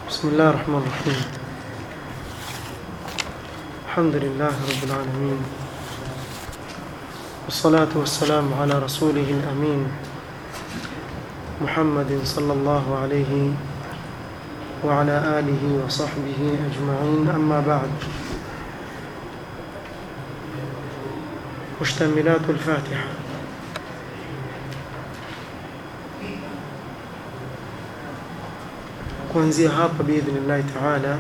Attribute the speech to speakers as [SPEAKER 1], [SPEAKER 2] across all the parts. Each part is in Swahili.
[SPEAKER 1] بسم الله الرحمن الرحيم الحمد لله رب العالمين والصلاة والسلام على رسوله الأمين محمد صلى الله عليه وعلى آله وصحبه أجمعين أما بعد مشتملات الفاتحة kuanzia hapa biidhnillahi taala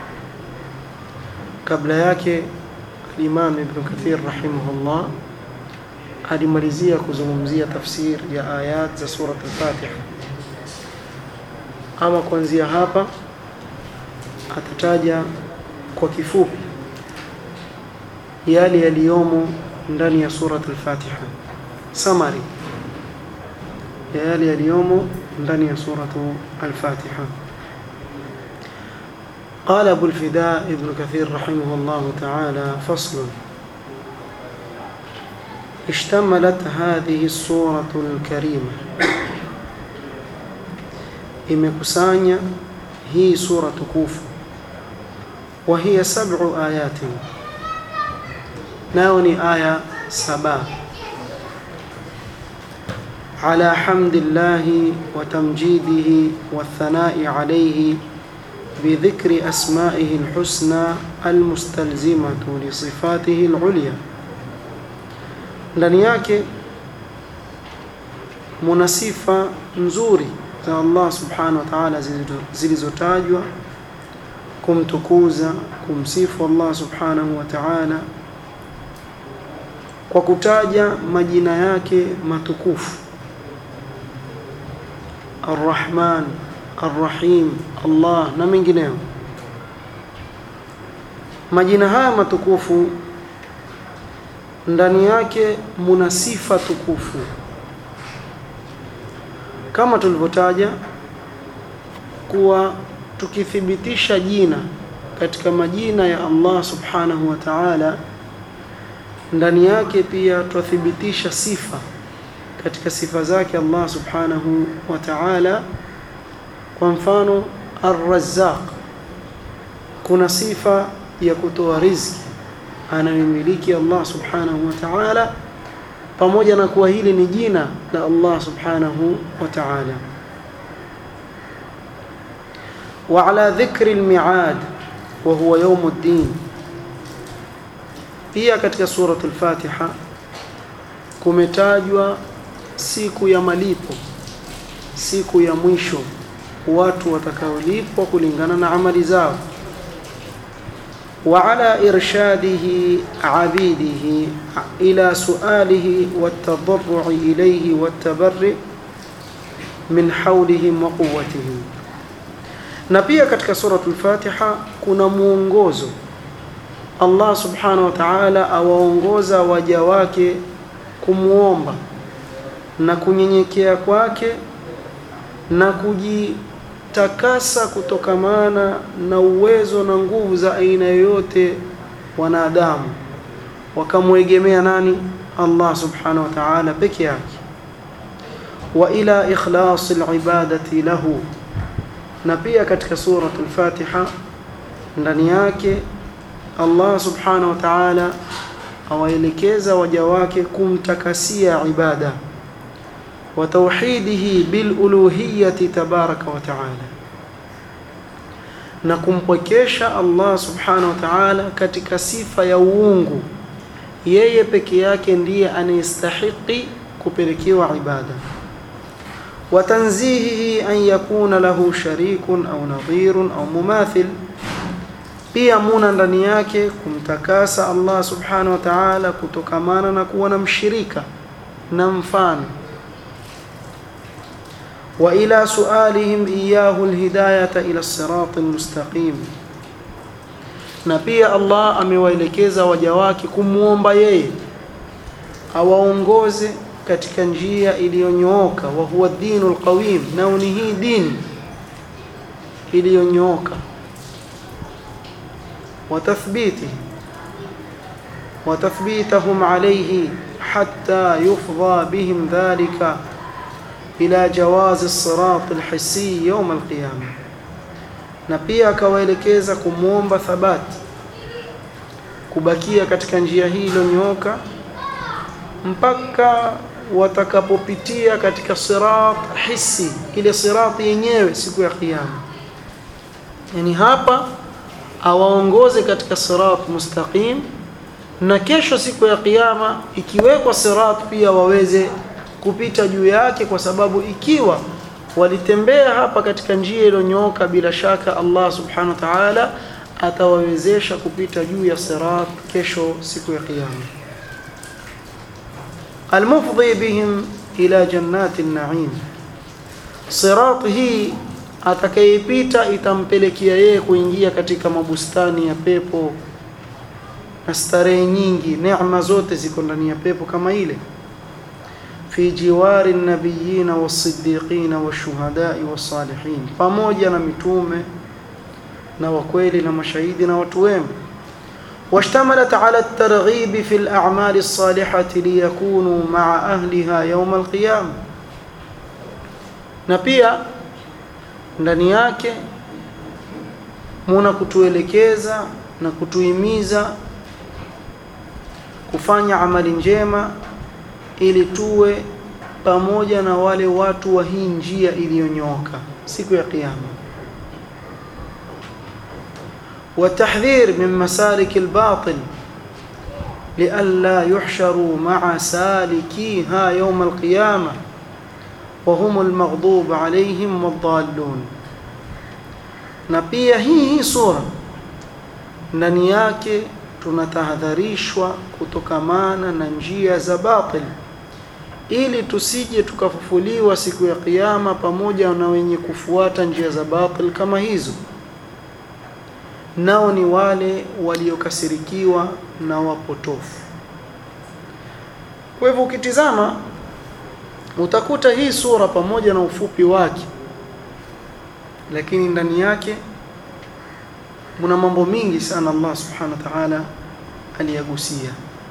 [SPEAKER 1] kabla yake alimam ibnu kathir rahimahullah alimalizia kuzungumzia tafsir ya ayat za surat al-fatiha ama kuanzia hapa atataja kwa kifupi yale yaliyomo ndani ya surat al-fatiha summary ya yale yaliyomo ndani ya suratu al-fatiha قال أبو الفداء ابن كثير رحمه الله تعالى فصل اشتملت هذه السورة الكريمة imekusanya hii sura tukufu وهي سبع آيات nayo ni aya saba على حمد الله وتمجيده والثناء عليه بذكر أسمائه الحسنى المستلزمة لصفاته العليا ndani yake muna sifa nzuri za Allah subhanahu wa ta'ala zilizotajwa kumtukuza kumsifu Allah subhanahu wa ta'ala kwa kutaja majina yake matukufu Ar-Rahman Ar-Rahim, Allah na mengineyo. Majina haya matukufu ndani yake muna sifa tukufu, kama tulivyotaja kuwa tukithibitisha jina katika majina ya Allah subhanahu wa ta'ala, ndani yake pia twathibitisha sifa katika sifa zake Allah subhanahu wa ta'ala kwa mfano Ar-Razzaq kuna sifa ya kutoa riziki anayomiliki Allah subhanahu wa ta'ala pamoja na kuwa hili ni jina la Allah subhanahu wa ta'ala wa ala dhikri al-mi'ad wa huwa yawm ad-din pia katika suratul Fatiha kumetajwa siku ya malipo siku ya mwisho watu watakaolipwa kulingana na amali zao wa ala irshadihi abidihi ila sualihi watadarrui ilayhi watabarri min hawlihim wa quwwatihim na pia katika suratul Fatiha kuna muongozo Allah subhanahu wa ta'ala awaongoza waja wake kumuomba na kunyenyekea kwake na kujitakasa kutokamana na uwezo na nguvu za aina yoyote wanadamu wakamwegemea nani Allah subhanahu wa ta'ala peke yake wa ila ikhlas alibadati lahu na pia katika suratul Fatiha ndani yake Allah subhanahu wa ta'ala awaelekeza waja wake kumtakasia ibada وتوحيده بالألوهية تبارك وتعالى na kumpwekesha Allah subhanahu wa ta'ala katika sifa ya uungu yeye peke yake ndiye anayestahiki kupelekewa ibada wa tanzihihi an yakuna lahu sharikun au nadhirun au mumathil pia muna ndani yake kumtakasa Allah subhanahu wa ta'ala kutokamana na kuwa na mshirika na mfano وإلى سؤالهم إياه الهداية إلى الصراط المستقيم na pia Allah amewaelekeza waja wake kumwomba yeye awaongoze katika njia iliyonyooka wa huwa dinul qawim nao ni hii dini iliyonyooka watathbiti watathbitahum alayhi hatta yufdha bihim dhalika إلى جواز الصراط الحسي يوم القيامة na pia akawaelekeza kumwomba thabati kubakia katika njia hii iliyonyooka mpaka watakapopitia katika sirat hisi ile sirati yenyewe siku ya kiyama yani hapa awaongoze katika sirat mustaqim na kesho siku ya kiyama ikiwekwa sirat pia waweze kupita juu yake kwa sababu ikiwa walitembea hapa katika njia iliyonyooka bila shaka Allah subhanahu wa ta'ala atawawezesha kupita juu ya sirat kesho siku ya kiyama almufdhi bihim ila jannati an-na'im sirat hii atakayepita itampelekea yeye kuingia katika mabustani ya pepo na starehe nyingi neema zote ziko ndani ya pepo kama ile fi jiwari nabiyina wasiddiqina washuhadai wasalihin pamoja na mitume na wakweli na mashahidi na watu wema واشتملت على الترغيب في الأعمال الصالحة ليكونوا مع أهلها يوم القيامة na pia ndani yake muna kutuelekeza na kutuhimiza kufanya amali njema ili tuwe pamoja na wale watu wa hii njia iliyonyooka siku ya kiyama والتحذير من مسالك الباطل لئلا يحشروا مع سالكيها يوم القيامة وهم المغضوب عليهم والضالون na pia hii hii sura ndani yake tunatahadharishwa kutokamana na njia za batil ili tusije tukafufuliwa siku ya kiyama pamoja na wenye kufuata njia za batil kama hizo nao ni wale waliokasirikiwa na wapotofu kwa hivyo ukitizama utakuta hii sura pamoja na ufupi wake lakini ndani yake muna mambo mingi sana Allah subhanahu wa ta'ala aliyagusia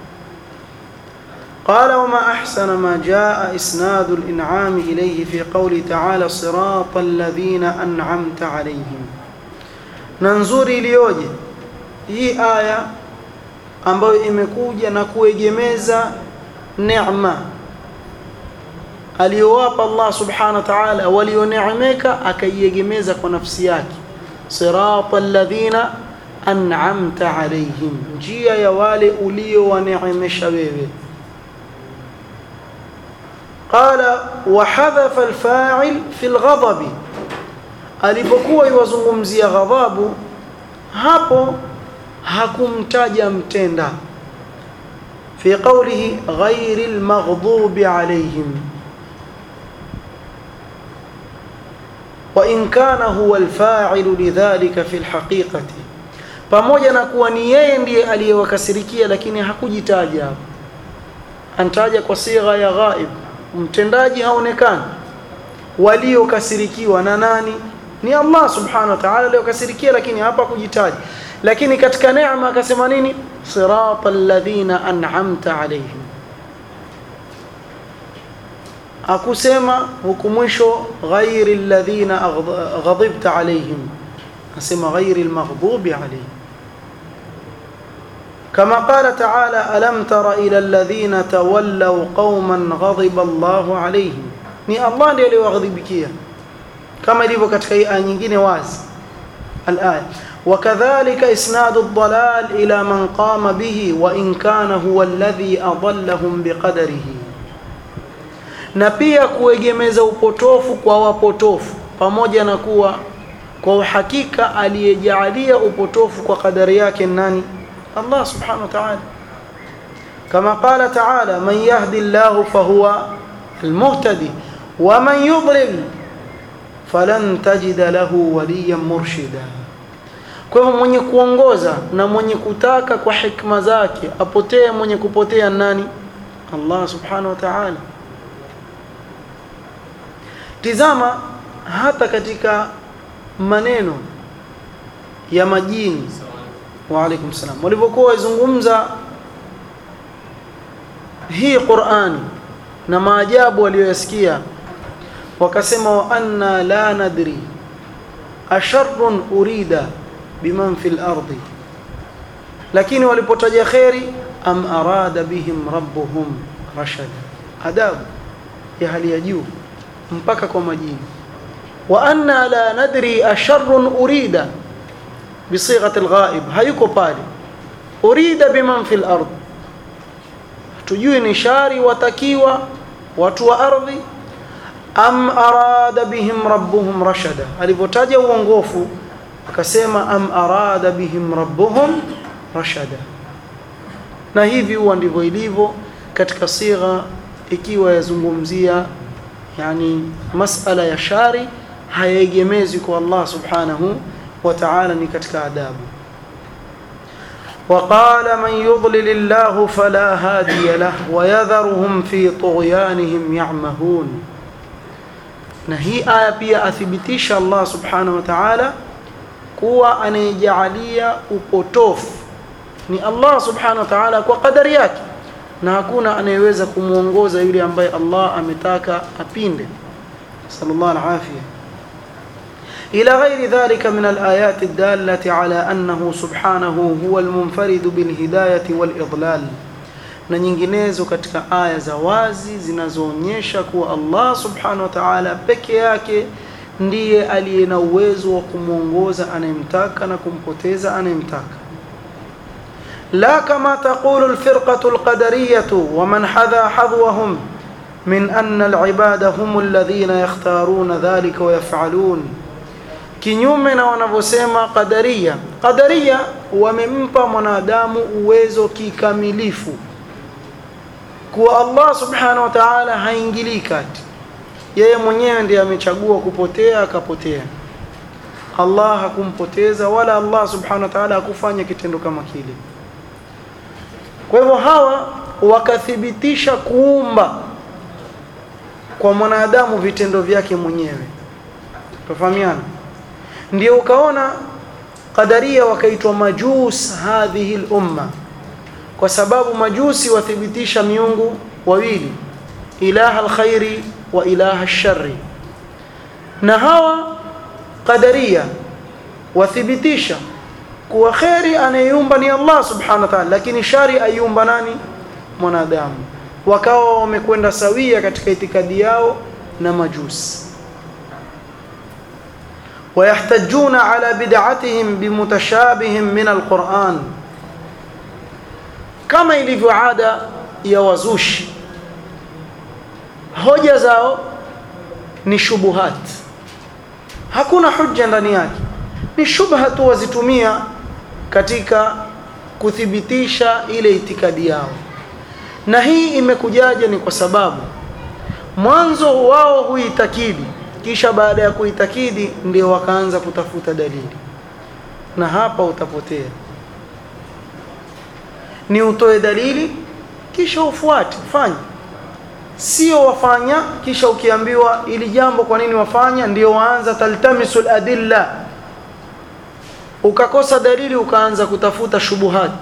[SPEAKER 1] قال وما أحسن ما جاء إسناد الإنعام إليه في قول تعالى صراط الذين أنعمت عليهم ننظر iliyoje hii aya ambayo imekuja na kuegemeza neema aliyowapa Allah subhanahu wa ta'ala walioneemeka akaiegemeza kwa nafsi yake sirata alladhina an'amta alayhim njia ya wale uliowaneemesha wewe قال وحذف الفاعل في الغضب alipokuwa iwazungumzia ghadhabu hapo hakumtaja mtenda fi qawlihi ghayril maghdubi alayhim وإن كان هو الفاعل لذلك في الحقيقة pamoja na kuwa ni yeye ndiye aliyewakasirikia lakini hakujitaja hapo antaja kwa sigha ya ghaib mtendaji haonekani waliokasirikiwa na nani ni Allah subhanahu wa ta'ala aliyokasirikia lakini hapa kujitaja lakini katika neema akasema nini siratal ladhina an'amta alayhim akusema huku mwisho ghairi alladhina ghadibta alayhim asema ghairi almaghdubi alayhim كما قال تعالى ألم تر إلى الذين تولوا قوما غضب الله عليهم ni Allah ndiye aliyowaghadhibikia kama ilivyo katika hii aya nyingine wazi الآية وكذلك إسناد الضلال إلى من قام به وإن كان هو الذي أضلهم بقدره na pia kuegemeza upotofu kwa wapotofu pamoja na kuwa kwa uhakika aliyejaalia upotofu kwa kadari yake nani Allah subhanahu wa ta'ala kama qala ta'ala man yahdi Allah fahuwa almuhtadi wa man yudlil falan tajida lahu waliyan murshida kwa hivyo mwenye kuongoza na mwenye kutaka kwa hikma zake apotee mwenye kupotea nani Allah subhanahu wa ta'ala tizama hata katika maneno ya majini wa alaikum salam walivyokuwa wazungumza hii Qur'ani na maajabu waliyoyasikia wakasema wa anna la nadri asharrun urida biman fil ardi lakini walipotaja kheri am arada bihim rabbuhum rashada adabu ya hali ya juu mpaka kwa majini wa anna la nadri asharrun urida bisighati alghaib hayuko pale urida biman fil ard tujui ni shari watakiwa watu wa ardhi am arada bihim rabbuhum rashada alipotaja uongofu akasema am arada bihim rabbuhum rashada na hivi huwa ndivyo ilivyo katika sigha ikiwa yazungumzia yani masala ya shari hayaegemezi kwa Allah subhanahu wa ta'ala ni katika adabu وقال من يضلل الله فلا هادي له ويذرهم في طغيانهم يعمهون na hii aya pia athibitisha Allah subhanahu wa ta'ala kuwa anayejalia upotofu ni Allah subhanahu wa ta'ala kwa kadari yake na hakuna anayeweza kumuongoza yule ambaye Allah ametaka apinde sallallahu alafia إلى غير ذلك من الآيات الدالة على أنه سبحانه هو المنفرد بالهداية والإضلال na nyinginezo katika aya za wazi zinazoonyesha kuwa Allah subhanahu wa ta'ala peke yake ndiye aliye na uwezo wa kumwongoza anayemtaka na kumpoteza anayemtaka la kama taqulu alfirqatu alqadariyatu wa man hadha hadwahum min anna alibada hum alladhina yakhtaruna dhalika wa yaf'alun kinyume na wanavyosema qadaria qadaria wamempa mwanadamu uwezo kikamilifu kuwa Allah subhanahu wa ta'ala haingilii kati yeye mwenyewe ndiye amechagua kupotea akapotea Allah hakumpoteza wala Allah subhanahu wa ta'ala hakufanya kitendo kama kile kwa hivyo hawa wakathibitisha kuumba kwa mwanadamu vitendo vyake mwenyewe tufahamiana ndio ukaona qadaria wakaitwa majus hadhihi al-umma kwa sababu majusi wathibitisha miungu wawili ilaha alkhairi wa ilaha alsharri na hawa qadaria wathibitisha kuwa khairi anayeumba ni Allah subhanahu wa ta'ala lakini shari aiumba nani mwanadamu wakawa wamekwenda sawia katika itikadi yao na majusi ويحتجون على بدعتهم بمتشابه من القرآن kama ilivyo ada ya wazushi hoja zao ni shubuhat hakuna hujja ndani yake ni shubha tu wazitumia katika kuthibitisha ile itikadi yao na hii imekujaje ni kwa sababu mwanzo wao huitakidi kisha baada ya kuitakidi ndio wakaanza kutafuta dalili na hapa utapotea ni utoe dalili kisha ufuate fanya sio wafanya kisha ukiambiwa ili jambo kwa nini wafanya ndio waanza taltamisul adilla ukakosa dalili ukaanza kutafuta shubuhat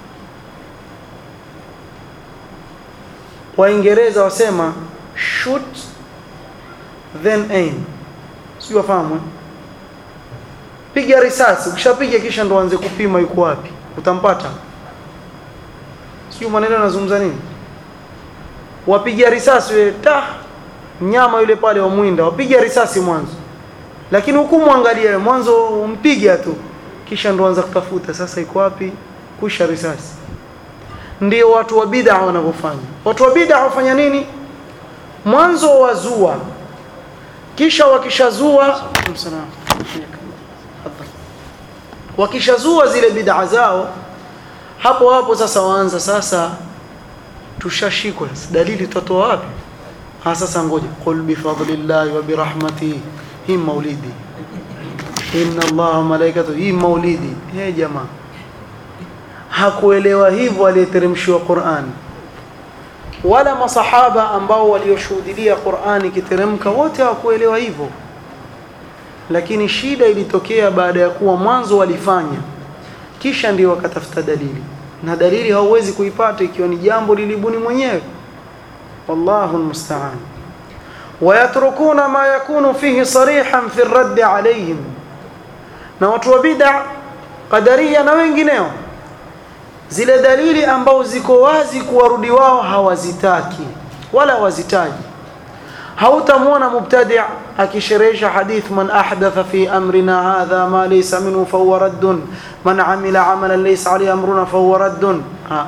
[SPEAKER 1] waingereza wasema shoot then aim sio wafahamu piga risasi ukishapiga kisha ndo anze kupima yuko wapi utampata sio maneno yanazungumza nini wapiga risasi wewe ta mnyama yule pale wamwinda wapiga risasi mwanzo lakini hukumu angalia mwanzo umpiga tu kisha ndo anza kutafuta sasa iko wapi kusha risasi ndio watu wa bid'a wanavyofanya watu wa bid'a wafanya nini mwanzo wazua kisha wakishazua wakishazua zile bid'a zao hapo hapo sasa waanza sasa tushashikwa dalili tutatoa wapi ha sasa ngoja qul bi fadlillahi wa bi rahmatihi hii maulidi inna allaha wa malaikatu hii maulidi he jamaa hakuelewa hivyo aliyeteremshiwa Qur'an wala masahaba ambao walioshuhudia Qur'ani ikiteremka wote hawakuelewa hivyo lakini shida ilitokea baada ya kuwa mwanzo walifanya kisha ndio wakatafuta dalili na dalili hauwezi kuipata ikiwa ni jambo lilibuni mwenyewe wallahu almusta'an ويتركون ما يكون فيه صريحا في الرد عليهم na watu wa bid'a qadaria na wengineo zile dalili ambao ziko wazi kuwarudi wao hawazitaki wala hawazitaji hautamwona mubtadi' akisherehesha hadith man ahdatha fi amrina hadha ma laysa minhu fahuwa raddun man amila amalan laysa alayhi amruna fahuwa raddun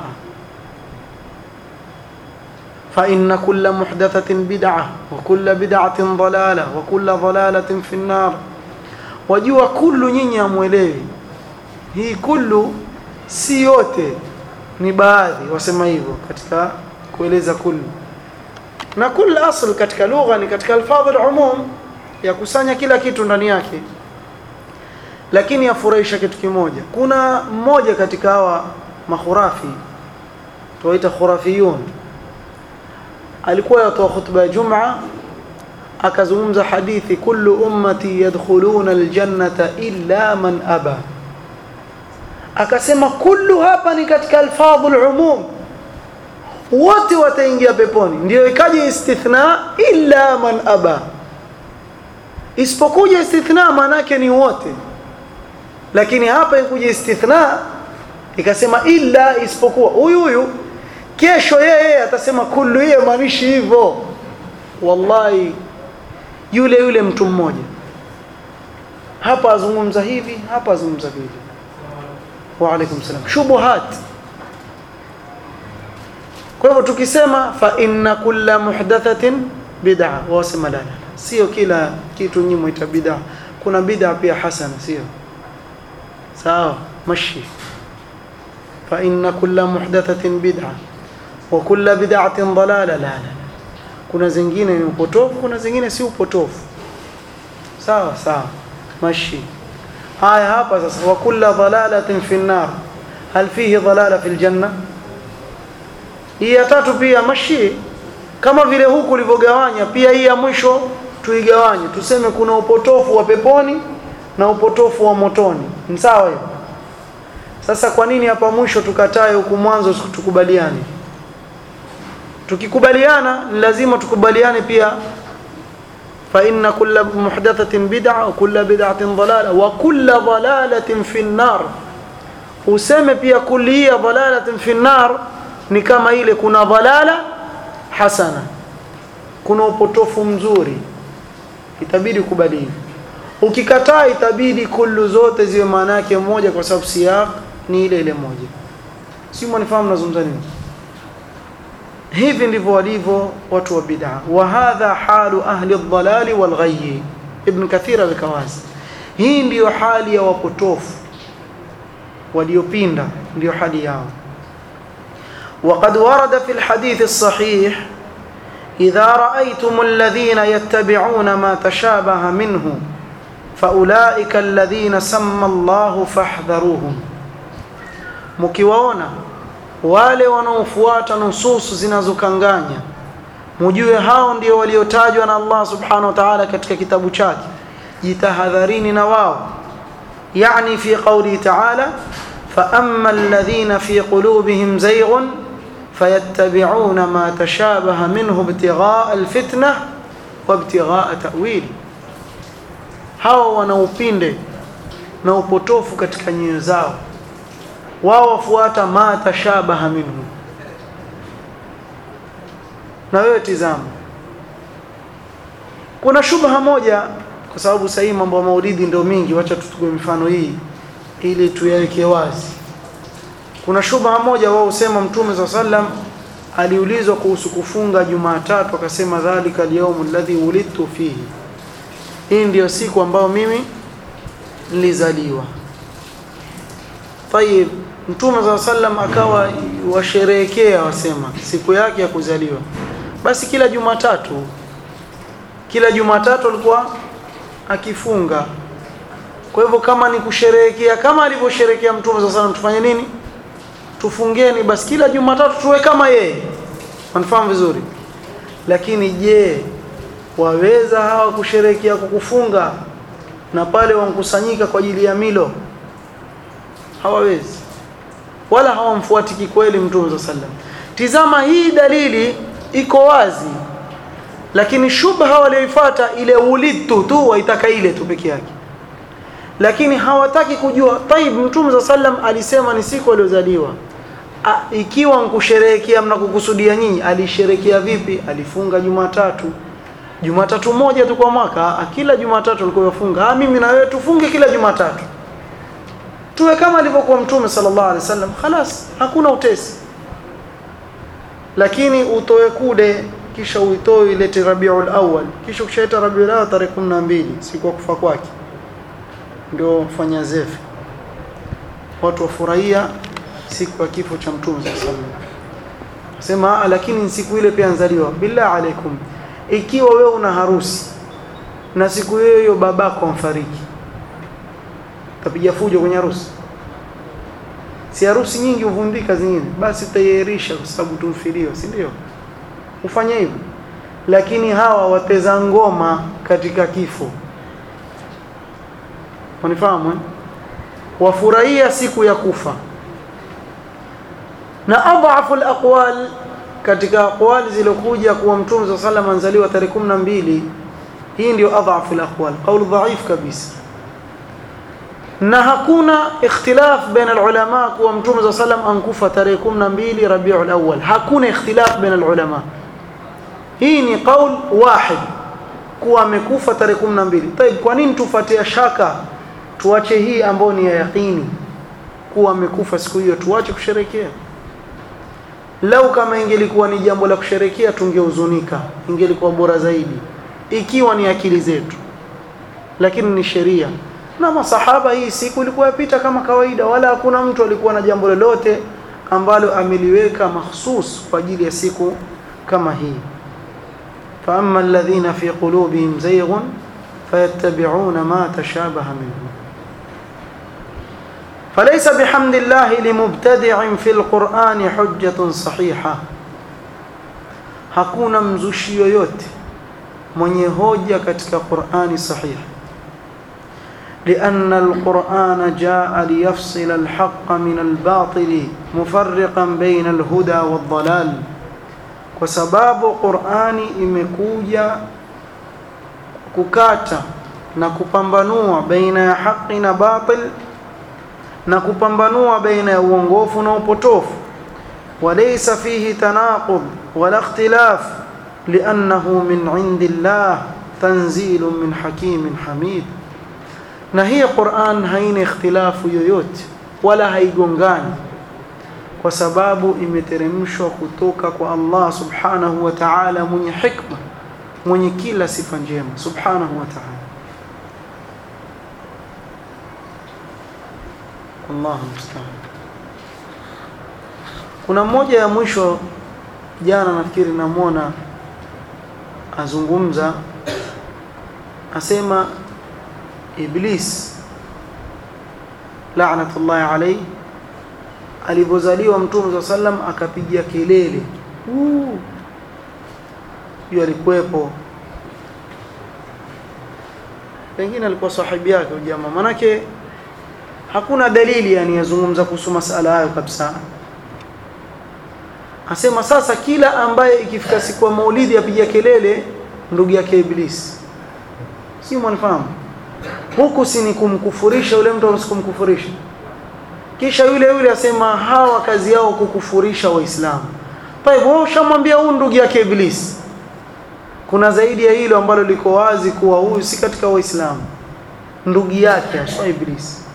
[SPEAKER 1] فإن كل محدثة بدعة وكل بدعة ضلالة وكل ضلالة في النار wajua kullu nyinyi amwelewi hii kullu si yote ni baadhi wasema hivyo katika kueleza kullu na kullu asl katika lugha ni katika alfadhi alumum ya kusanya kila kitu ndani yake lakini yafurahisha kitu kimoja kuna mmoja katika hawa makhurafi tuwaita khurafiyun alikuwa yatoa khutba ya Jumaa akazungumza hadithi kullu ummati yadkhuluna aljannata illa man aba akasema kullu hapa ni katika alfadhu alumum wote wataingia peponi ndio ikaje istithna illa man aba isipokuja istithna maanake ni wote lakini hapa ikuja istithna ikasema illa isipokuwa huyu huyu kesho yeye atasema kullu hiyo maanishi hivyo wallahi yule yule mtu mmoja hapa azungumza hivi hapa azungumza hivi wa alaikum salam shubuhat kwa hivyo tukisema fa inna kulla muhdathatin bid'a wasema la la sio kila kitu nyinyi muita bid'a kuna bid'a pia hasana sio sawa mashi fa inna kulla muhdathatin bid'a wa kulla bid'atin dalala la la kuna zingine ni upotofu kuna zingine si upotofu sawa sawa mashi haya hapa sasa wa kulla dalalatin fi nar hal fihi dalala fi aljanna hii ya tatu pia mashi kama vile huku ulivyogawanya pia hii ya mwisho tuigawanye tuseme kuna upotofu wa peponi na upotofu wa motoni ni sawa hiyo sasa kwa nini hapa mwisho tukatae huku mwanzo tukubaliane tukikubaliana ni lazima tukubaliane pia fa inna kulla muhdathatin bid'a wa kulla bid'atin dalala wa kulla dalalatin fi an-nar useme pia kulliya dalalatin fi an-nar ni kama ile kuna dalala hasana kuna upotofu mzuri itabidi kubadili ukikataa itabidi kullu zote ziwe maana yake moja kwa sababu siyaq ni ile ile moja si mwanifahamu nazungumza nini hivi ndivyo walivyo watu wa bid'a wa hadha halu ahli ad-dalali wal ghayyi ibn kathir al-kawazi hii ndiyo hali ya wapotofu waliopinda ndiyo hali yao وقد ورد في الحديث الصحيح إذا رأيتم الذين يتبعون ما تشابه منه فأولئك الذين سمى الله فاحذروهم مكيوانا wale wanaofuata nususu zinazokanganya mujue hao ndio waliotajwa na Allah subhanahu wa ta'ala katika kitabu chake jitahadharini na wao yani fi qawli ta'ala fa amma alladhina fi qulubihim zayghun fayattabi'una ma tashabaha minhu ibtigha'a alfitnah wa ibtigha'a ta'wil hao wanaupinde na upotofu katika nyoyo zao wao wafuata ma tashabaha minhu na wewe tizama kuna shubha moja kwa sababu sasa hii mambo ya maulidi ndio mingi wacha tuchukue mifano hii ili tuyaweke wazi kuna shubha moja wao usema mtume za sallam aliulizwa kuhusu kufunga Jumatatu akasema dhalika al-yawm alladhi wulidtu fihi hii ndiyo siku ambayo mimi nilizaliwa Tayib Mtume za sallam akawa washerehekea wasema siku yake ya kuzaliwa. Basi kila Jumatatu kila Jumatatu alikuwa akifunga. Kwa hivyo kama ni kusherehekea kama alivyosherehekea Mtume za sallam tufanye nini? Tufungeni basi kila Jumatatu tuwe kama yeye. Wanafahamu vizuri. Lakini je, waweza hawa kusherehekea kwa kufunga na pale wankusanyika kwa ajili ya milo? hawawezi wala hawamfuati kikweli mtume za sallam tizama hii dalili iko wazi lakini shubha walioifuata ile ulidtu tu waitaka ile tu peke yake lakini hawataki kujua taib mtume za sallam alisema ni siku aliozaliwa ikiwa nkusherehekea mnakukusudia nyinyi alisherehekea vipi alifunga jumatatu jumatatu moja tu kwa mwaka kila jumatatu alikuwa yafunga ah mimi na wewe tufunge kila jumatatu tuwe kama alivyokuwa mtume sallallahu alaihi wasallam khalas hakuna utesi lakini utoe kude kisha uitoe ilete Rabiul Awwal kisha ukishaita Rabiul Awwal tarehe 12 siku ya kufa kwake ndio fanya zefe watu wafurahia siku ya kifo cha mtume sallallahu alaihi wasallam sema lakini siku ile pia nzaliwa billah alaikum ikiwa wewe una harusi na siku hiyo hiyo babako amfariki tapiga fujo kwenye harusi si harusi nyingi huvundika zingine basi utaiahirisha kwa sababu tumfiliwa si ndio ufanye hivyo lakini hawa wateza ngoma katika kifo unifahamu eh? wafurahia siku ya kufa na adhafu alaqwal katika aqwali zilokuja kuwa mtume صلى الله عليه وسلم anzaliwa tarehe 12 hii ndio adhafu alaqwal qaul dhaif kabisa na hakuna ikhtilaf baina alulama kuwa mtume صلى الله عليه وسلم ankufa tarehe 12 Rabiul Awwal hakuna ikhtilaf baina alulama hii ni qaul wahid kuwa amekufa tarehe 12 طيب kwa nini tufuatia shaka tuache hii ambayo ni ya yaqini kuwa amekufa siku hiyo tuache kusherekea lau kama ingelikuwa ni jambo la kusherekea tungehuzunika ingelikuwa bora zaidi ikiwa ni akili zetu lakini ni sheria na masahaba hii siku ilikuwa yapita kama kawaida wala hakuna mtu alikuwa na jambo lolote ambalo ameliweka mahsus kwa ajili ya siku kama hii فأما الذين في قلوبهم زيغ فيتبعون ما تشابه منه فليس بحمد الله لمبتدع في القرآن حجة صحيحة hakuna mzushi yoyote mwenye hoja katika Qur'ani sahih لأن القرآن جاء ليفصل الحق من الباطل مفرقا بين الهدى والضلال وسباب قرآن imekuja kukata na kupambanua baina ya haki na batil na kupambanua baina ya uongofu na upotofu walaysa fihi tanaqud wala ikhtilaf li'annahu min 'indillah tanzilun min hakimin hamid na hii Qur'an haina ikhtilafu yoyote wala haigongani kwa sababu imeteremshwa kutoka kwa Allah subhanahu wa ta'ala mwenye hikma mwenye kila sifa njema subhanahu wa ta'ala Allah musta'an kuna mmoja ya mwisho jana nafikiri namwona azungumza asema iblis la'natullahi alayhi alipozaliwa mtume wa sallam akapiga kelele hiyo alikuwepo pengine alikuwa sahibi yake jamaa manake hakuna dalili yani yazungumza kuhusu masala hayo kabisa asema sasa kila ambaye ikifika siku ya maulidi apiga kelele ndugu yake iblis si mwanafahamu huku si ni kumkufurisha yule mtu kumkufurisha kisha yule yule asema hawa kazi yao kukufurisha waislamu tayeb wewe ushamwambia huyu ndugu yake iblis kuna zaidi ya hilo ambalo liko wazi kuwa huyu si katika waislamu ndugu yake aswa iblis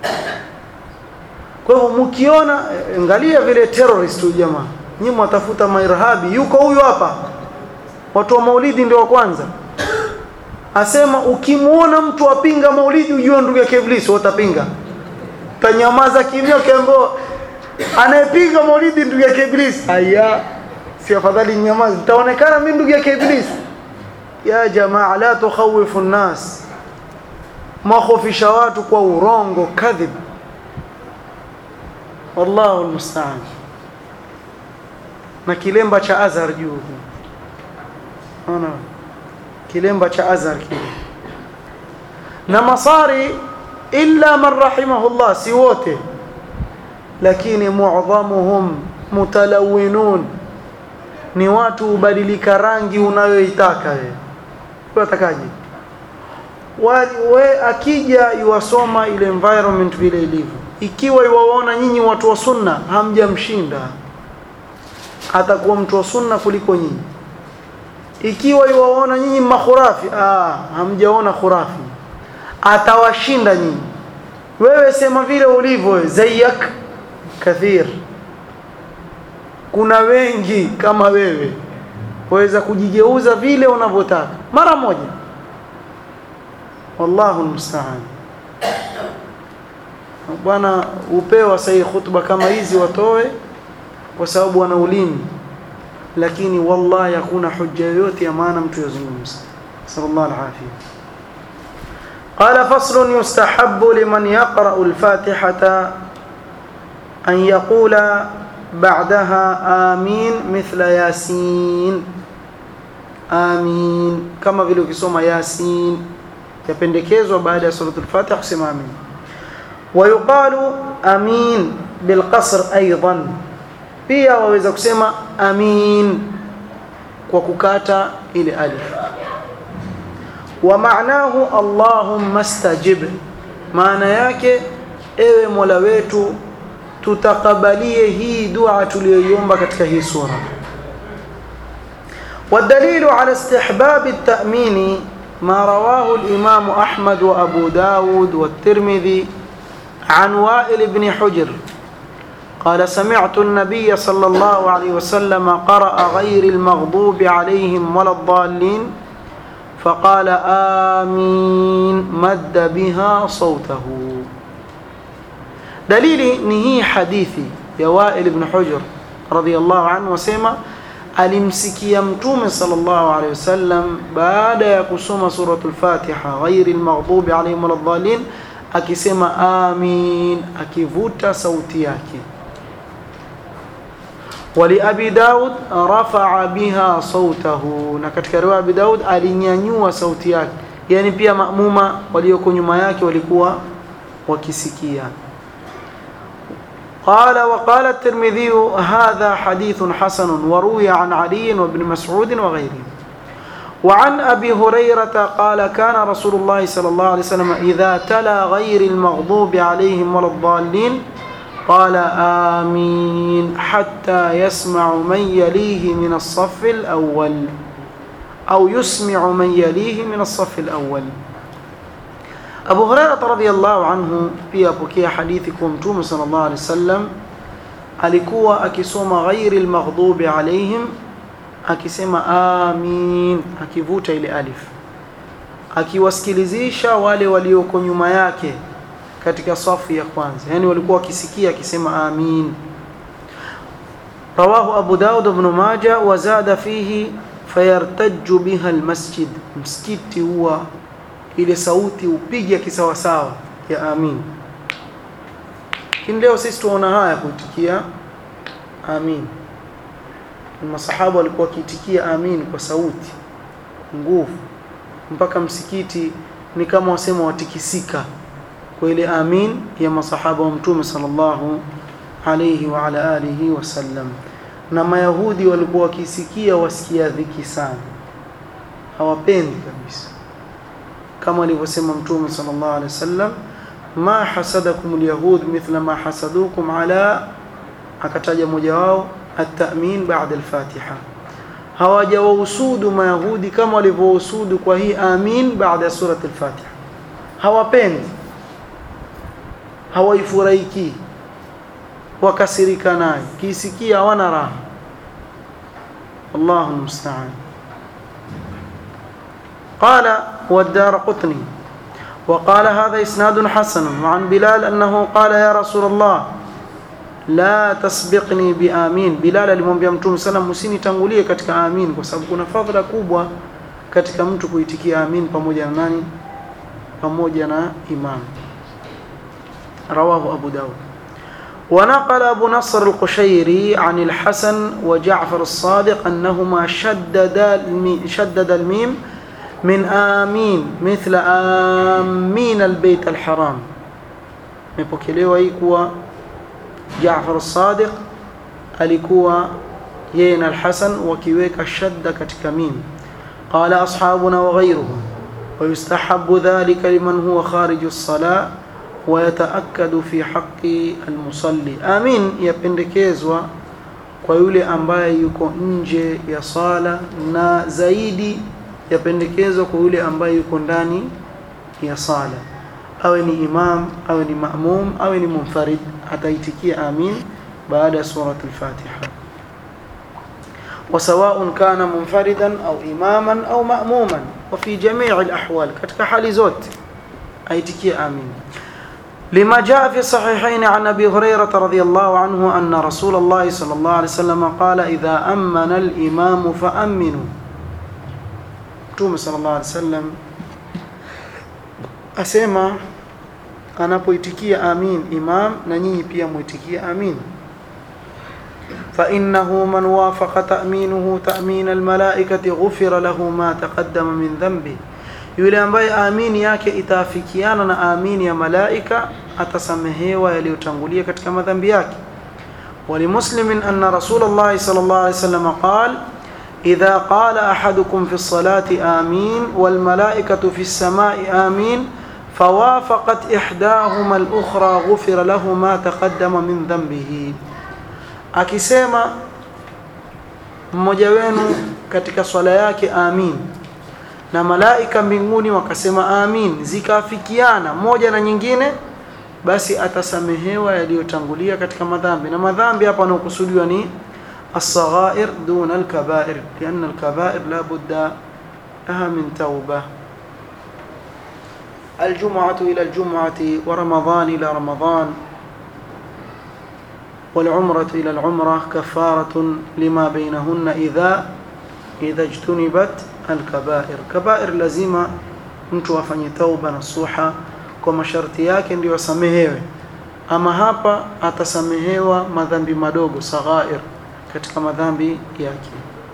[SPEAKER 1] kwa hivyo mkiona angalia vile terrorist huyu jamaa nyinyi mwatafuta mairhabi yuko huyu hapa watu wa maulidi ndio wa kwanza asema ukimuona mtu apinga maulidi ujue ndugu yake iblis utapinga tanyamaza kimya kiambo anayepinga maulidi ndugu yake iblis haya si afadhali nyamaza taonekana mimi ndugu yake iblis ya jamaa la tukhawifu an-nas makhofisha watu kwa urongo kadhib wallahu almusta'an na kilemba cha azhar juu ona kilemba cha azhar kile na masari illa man rahimahullah si wote lakini muadhamuhum mutalawinun ni watu ubadilika rangi unayoitaka wewe unatakaje we akija yuwasoma ile environment vile ilivyo ikiwa iwaona nyinyi watu wa sunna hamjamshinda atakuwa mtu wa sunna kuliko nyinyi ikiwa iwaona nyinyi makhurafi ah hamjaona khurafi atawashinda nyinyi wewe sema vile ulivyo zayak kathir kuna wengi kama wewe waweza kujigeuza vile unavyotaka mara moja wallahu almusta'an bwana upewa sahi khutba kama hizi watoe kwa sababu wana ulimi lakini wallahi hakuna hujja yoyote ya maana mtu yazungumza sallallahu alaihi قال فصل يستحب لمن يقرأ الفاتحة أن يقول بعدها آمين مثل ياسين آمين كما vile ukisoma yasin yapendekezwa baada ya suratul fatiha kusema amin ويقال امين بالقصر ايضا pia waweza kusema amin kwa kukata ile alif wa maanahu allahumma stajib maana yake ewe mola wetu tutakabalie hii dua tuliyoiomba katika hii sura والدليل على استحباب التأمين ما رواه الإمام أحمد وأبو داود والترمذي عن وائل بن حجر قال سمعت النبي صلى الله عليه وسلم قرأ غير المغضوب عليهم ولا الضالين فقال آمين مد بها صوته دليلي نهي حديثي يا وائل بن حجر رضي الله عنه وسيما alimsikia mtume sallallahu alaihi wasallam baada ya kusoma suratul Fatiha ghairi almaghdubi alaihim waladdallin akisema amin akivuta sauti yake wali abi daud rafa'a biha sautahu na katika riwaya abi daud alinyanyua sauti yake yani pia maamuma walioko nyuma yake walikuwa wakisikia قال وقال الترمذي هذا حديث حسن وروي عن علي وابن مسعود وغيرهم وعن أبي هريرة قال كان رسول الله صلى الله عليه وسلم إذا تلا غير المغضوب عليهم ولا الضالين قال آمين حتى يسمع من يليه من الصف الأول أو يسمع من يليه من الصف الأول Abu Hurairah radhiyallahu anhu pia apokea hadithi kwa Mtume sallallahu alaihi wasallam alikuwa akisoma ghairi almaghdubi alaihim akisema amin akivuta ile alif akiwasikilizisha wale walioko nyuma yake katika safu ya kwanza yani walikuwa wakisikia akisema amin rawahu Abu Daud ibn Majah wa zada fihi fayartajju biha almasjid msikiti huwa ile sauti upige kisawasawa ya amin lakini leo sisi tuona haya kuitikia amin masahaba walikuwa wakiitikia amin kwa sauti nguvu mpaka msikiti ni kama wasema watikisika kwa ile amin ya masahaba wa mtume sallallahu alayhi wa ala alihi wasallam na mayahudi walikuwa wakisikia wasikia dhiki sana hawapendi kabisa kama alivyosema mtume sallallahu alaihi wasallam ma hasadakum alyahud mithla ma hasadukum ala akataja mmoja wao at-ta'min ba'da al-fatiha hawajawahusudu mayahudi kama walivyohusudu kwa hii amin baada ya surati al-fatiha hawapendi hawaifurahiki wakasirika nayo kisikia hawana raha Allahu musta'an قال والدار قطني وقال هذا إسناد حسن وعن بلال أنه قال يا رسول الله لا تسبقني بآمين بلال alimwambia mtume sallam usinitangulie katika amin kwa sababu kuna fadhila kubwa katika mtu kuitikia amin pamoja na nani pamoja na imam رواه أبو داود ونقل أبو نصر القشيري عن الحسن وجعفر الصادق أنهما شدد شدد الميم من آمين مثل آمين البيت الحرام mepokelewa hii kuwa Jaafar as-Sadiq alikuwa yeye na al-Hasan wakiweka shadda katika mim qala ashabuna wa ghayruhum ويستحب ذلك لمن هو خارج الصلاة ويتأكد في حق المصلي آمين yapendekezwa kwa yule ambaye yuko nje ya sala na zaidi yapendekezwa kwa yule ambaye yuko ndani ya sala awe ni imam awe ni maamum awe ni munfarid ataitikia amin baada ya surat al-Fatiha وسواء كان منفردا أو إماما أو مأموما وفي جميع الأحوال katika hali zote aitikie amin لما جاء في الصحيحين عن أبي هريرة رضي الله عنه أن رسول الله صلى الله عليه وسلم قال إذا أمن الإمام فأمنوا توم صلى الله عليه وسلم أسمى anapoitikia amin imam na nyinyi pia muitikie amin فإنه من وافق تأمينه تأمين الملائكة غفر له ما تقدم من ذنبه yule ambaye amini yake itaafikiana na amini ya malaika atasamehewa yaliyotangulia katika madhambi yake ولمسلم أن رسول الله صلى الله عليه وسلم قال إذا قال أحدكم في الصلاة آمين والملائكة في السماء آمين فوافقت إحداهما الأخرى غفر له ما تقدم من ذنبه akisema mmoja wenu katika swala yake amin na malaika mbinguni wakasema amin zikaafikiana moja na nyingine basi atasamehewa yaliyotangulia katika madhambi na madhambi hapa yanayokusudiwa ni الصغائر دون الكبائر لأن الكبائر لا بد لها من توبة الجمعة إلى الجمعة ورمضان إلى رمضان والعمرة إلى العمرة كفارة لما بينهن إذا إذا اجتنبت الكبائر كبائر لازم mtu afanye tauba nasuha kwa masharti yake ndio asamehewe ama hapa atasamehewa madhambi madogo saghair katika madhambi yake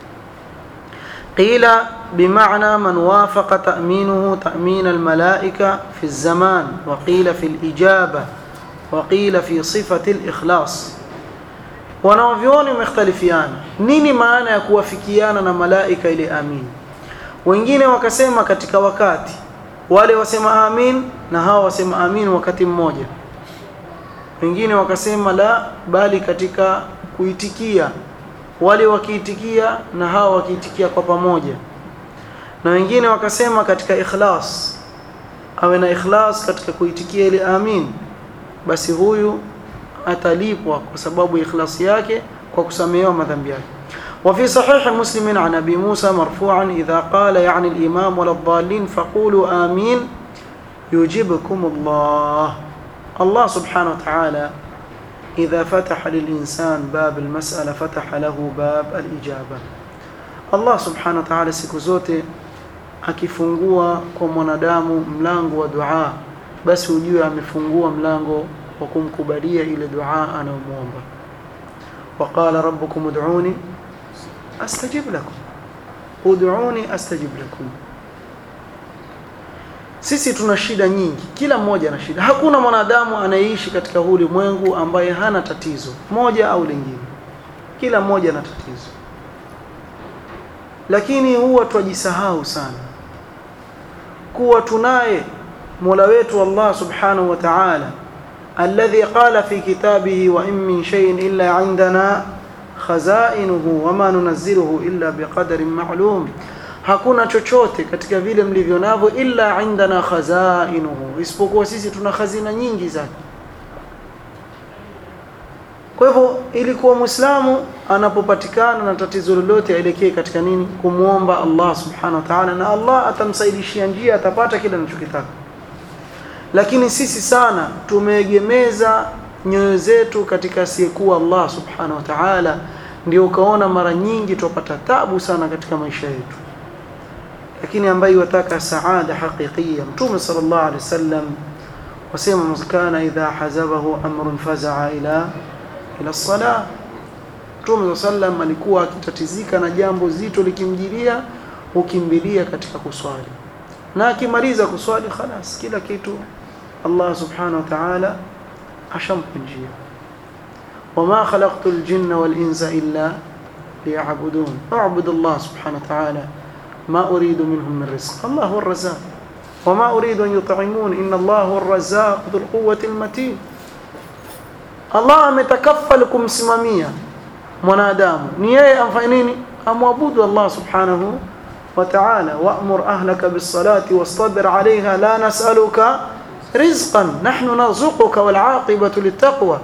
[SPEAKER 1] قيل بمعنى من وافق تأمينه تأمين الملائكة في الزمان وقيل في الإجابة وقيل في صفة الإخلاص wanaovyoni wamekhtalifiana nini maana ya kuwafikiana na malaika ile amin wengine wakasema katika wakati wale wasema amin na hawa wasema amin wakati mmoja wengine wakasema la bali katika kuitikia wale wakiitikia na hawa wakiitikia kwa pamoja na wengine wakasema katika ikhlas awe na ikhlas katika kuitikia ile amin basi huyu atalipwa kwa sababu ikhlasi yake kwa kusamehewa madhambi yake وفي صحيح مسلم عن ابي موسى مرفوعا اذا قال يعني الامام ولا الضالين فقولوا امين يجيبكم الله الله سبحانه وتعالى اذا فتح للانسان باب المساله فتح له باب الاجابه الله سبحانه وتعالى siku zote akifungua kwa mwanadamu mlango wa dua basi ujue amefungua mlango wa kumkubalia ile dua anayomwomba waqala rabbukum ud'uni astajib lakum ud'uni astajib lakum sisi tuna shida nyingi kila mmoja ana shida hakuna mwanadamu anayeishi katika huu ulimwengu ambaye hana tatizo moja au lingine kila mmoja ana tatizo lakini huwa twajisahau sana kuwa tunaye Mola wetu Allah subhanahu wa ta'ala الذي قال في كتابه وإن من شيء إلا عندنا خزائنه وما ننزله إلا بقدر معلوم hakuna chochote katika vile mlivyo navyo illa indana khazainuhu isipokuwa sisi tuna khazina nyingi zake kwa hivyo ilikuwa muislamu anapopatikana na tatizo lolote aelekee katika nini kumwomba Allah subhanahu wa ta'ala na Allah atamsaidishia njia atapata kile anachokitaka lakini sisi sana tumeegemeza nyoyo zetu katika asiyekuwa Allah subhanahu wa ta'ala ndio ukaona mara nyingi tupata tabu sana katika maisha yetu lakini ambaye wataka saada haqiqiyya mtume sallallahu alaihi wasallam wasema mskana idha hazabahu amrun fazaa ila ila salah mtume sallam alikuwa akitatizika na jambo zito likimjilia hukimbilia katika kuswali na akimaliza kuswali khalas kila kitu Allah subhanahu wa ta'ala ashampa njia wama khalaqtu al-jinna wal-insa illa liya'budun a'budu Allah subhanahu wa ta'ala ma uridu minhum min rizq Allah huwa ar-razzaq wama uridu an yut'imun inna Allah huwa ar-razzaq dhul quwwati al-matin Allah ametakaffal kumsimamia mwanadamu ni yeye amfanye nini amwabudu Allah subhanahu wa ta'ala wa'mur ahlaka bis-salati wastabir 'alayha la nas'aluka rizqan nahnu narzuquka wal 'aqibatu lit-taqwa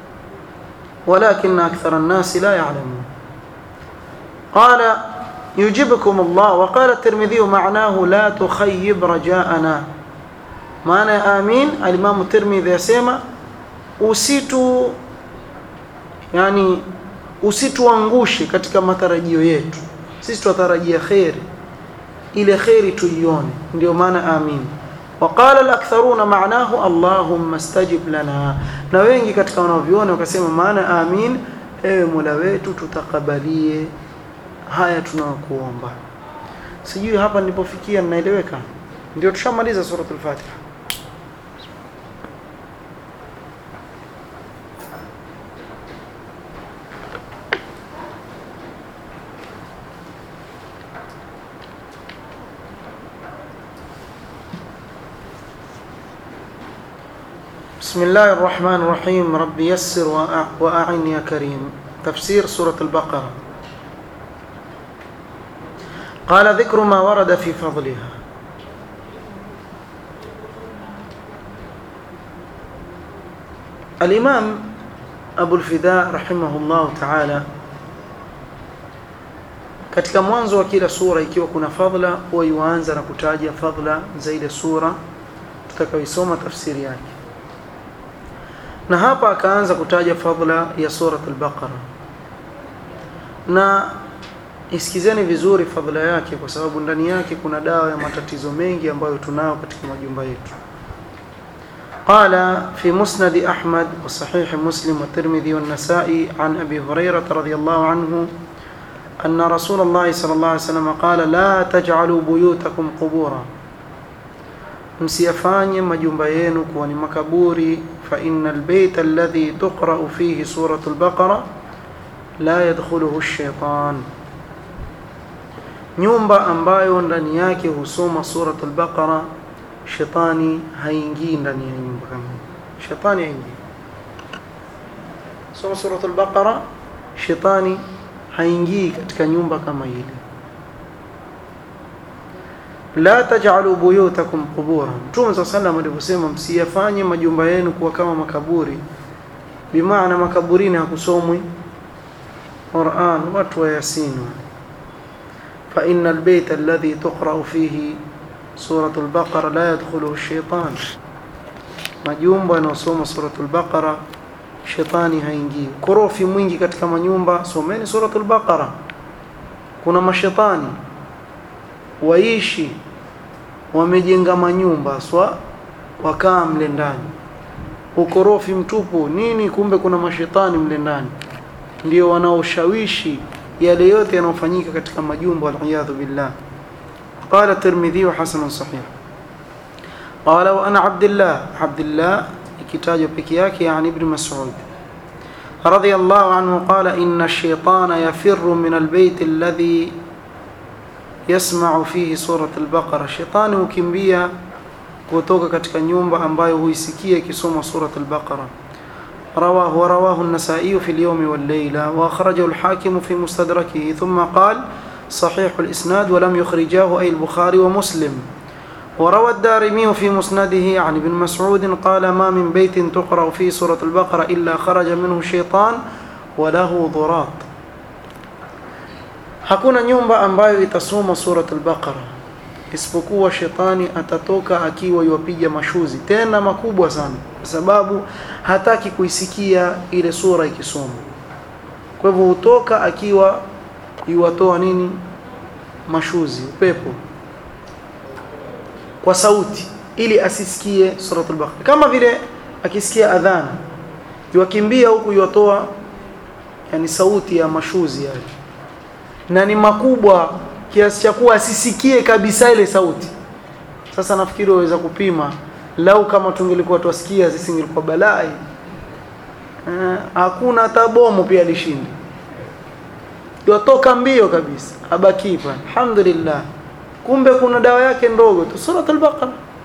[SPEAKER 1] ولكن أكثر الناس لا يعلمون قال يجبكم الله وقال الترمذي معناه لا تخيب رجاءنا معنى آمين الإمام الترمذي يسمى usitu yani usituangushe katika matarajio yetu sisi tutarajia khairi ile khairi tuione ndio maana amin وقال الاكثرون معناه اللهم استجب لنا na wengi katika wanaoviona wakasema maana amin ewe Mola wetu tutakabalie haya tunayokuomba sijui hapa nilipofikia ninaeleweka ndio tushamaliza suratul fatiha بسم الله الرحمن الرحيم رب يسر وأعن يا كريم تفسير سورة البقرة قال ذكر ما ورد في فضلها الإمام أبو الفداء رحمه الله تعالى katika mwanzo wa kila sura ikiwa kuna fadhila huwa yuanza na kutaja fadhila za ile sura tutakayoisoma tafsiri yake na hapa akaanza kutaja fadhila ya surat al-Baqara na isikizeni vizuri fadhila yake kwa sababu ndani yake kuna dawa ya matatizo mengi ambayo tunao katika majumba yetu قال في مسند أحمد وصحيح مسلم والترمذي والنسائي عن أبي هريرة رضي الله عنه أن رسول الله صلى الله عليه وسلم قال لا تجعلوا بيوتكم قبورا msiyafanye majumba yenu kuwa ni makaburi fa inna albayta alladhi tuqra'u fihi suratu al-baqara la yadkhuluhu ash-shaytan nyumba ambayo ndani yake husoma suratu al-baqara shetani haingii ndani ya nyumba kama shetani haingii soma suratu al-baqara shetani haingii katika nyumba kama ile la taj'alu buyutakum qubura Mtume صلى الله عليه alivyosema msiyafanye majumba yenu kuwa kama makaburi bimaana makaburini hakusomwi Qur'an watu wa Yasin fa innal bayta alladhi tuqra'u fihi suratul baqara la yadkhuluhu ash-shaytan majumba yanayosoma suratul baqara shetani haingii korofi mwingi katika manyumba someni suratul baqara kuna mashetani waishi wamejenga manyumba swa wakaa mle ndani ukorofi mtupu nini kumbe kuna mashetani mle ndani ndio wanaoshawishi yale yote yanayofanyika katika majumba waliyadhu billah قال الترمذي حسن صحيح قال وانا عبد الله عبد الله كتاب بكياك يعني ابن مسعود رضي الله عنه قال ان الشيطان يفر من البيت الذي yasma'u fihi surat al-Baqara shetani hukimbia kutoka katika nyumba ambayo huisikia ikisoma surat al-Baqara رواه ورواه النسائي في اليوم والليلة وأخرجه الحاكم في مستدركه ثم قال صحيح الإسناد ولم يخرجاه أي البخاري ومسلم وروى الدارمي في مسنده عن ابن مسعود قال ما من بيت تقرأ فيه سورة البقرة إلا خرج منه شيطان وله ضراط hakuna nyumba ambayo itasoma surat al-Baqara isipokuwa shetani atatoka akiwa yuwapiga mashuzi tena makubwa sana kwa sababu hataki kuisikia ile sura ikisoma kwa hivyo hutoka akiwa yuwatoa nini mashuzi upepo kwa sauti ili asisikie surat al-Baqara kama vile akisikia adhana yuwakimbia huku yuwatoa yani sauti ya mashuzi yale na ni makubwa kiasi cha kuwa asisikie kabisa ile sauti. Sasa nafikiri waweza kupima, lau kama tungelikuwa twasikia sisi ingekuwa balai. Eh, hakuna hata bomu pia lishindi, yatoka mbio kabisa, abaki pale. Alhamdulillah, kumbe kuna dawa yake ndogo tu, surat al-Baqara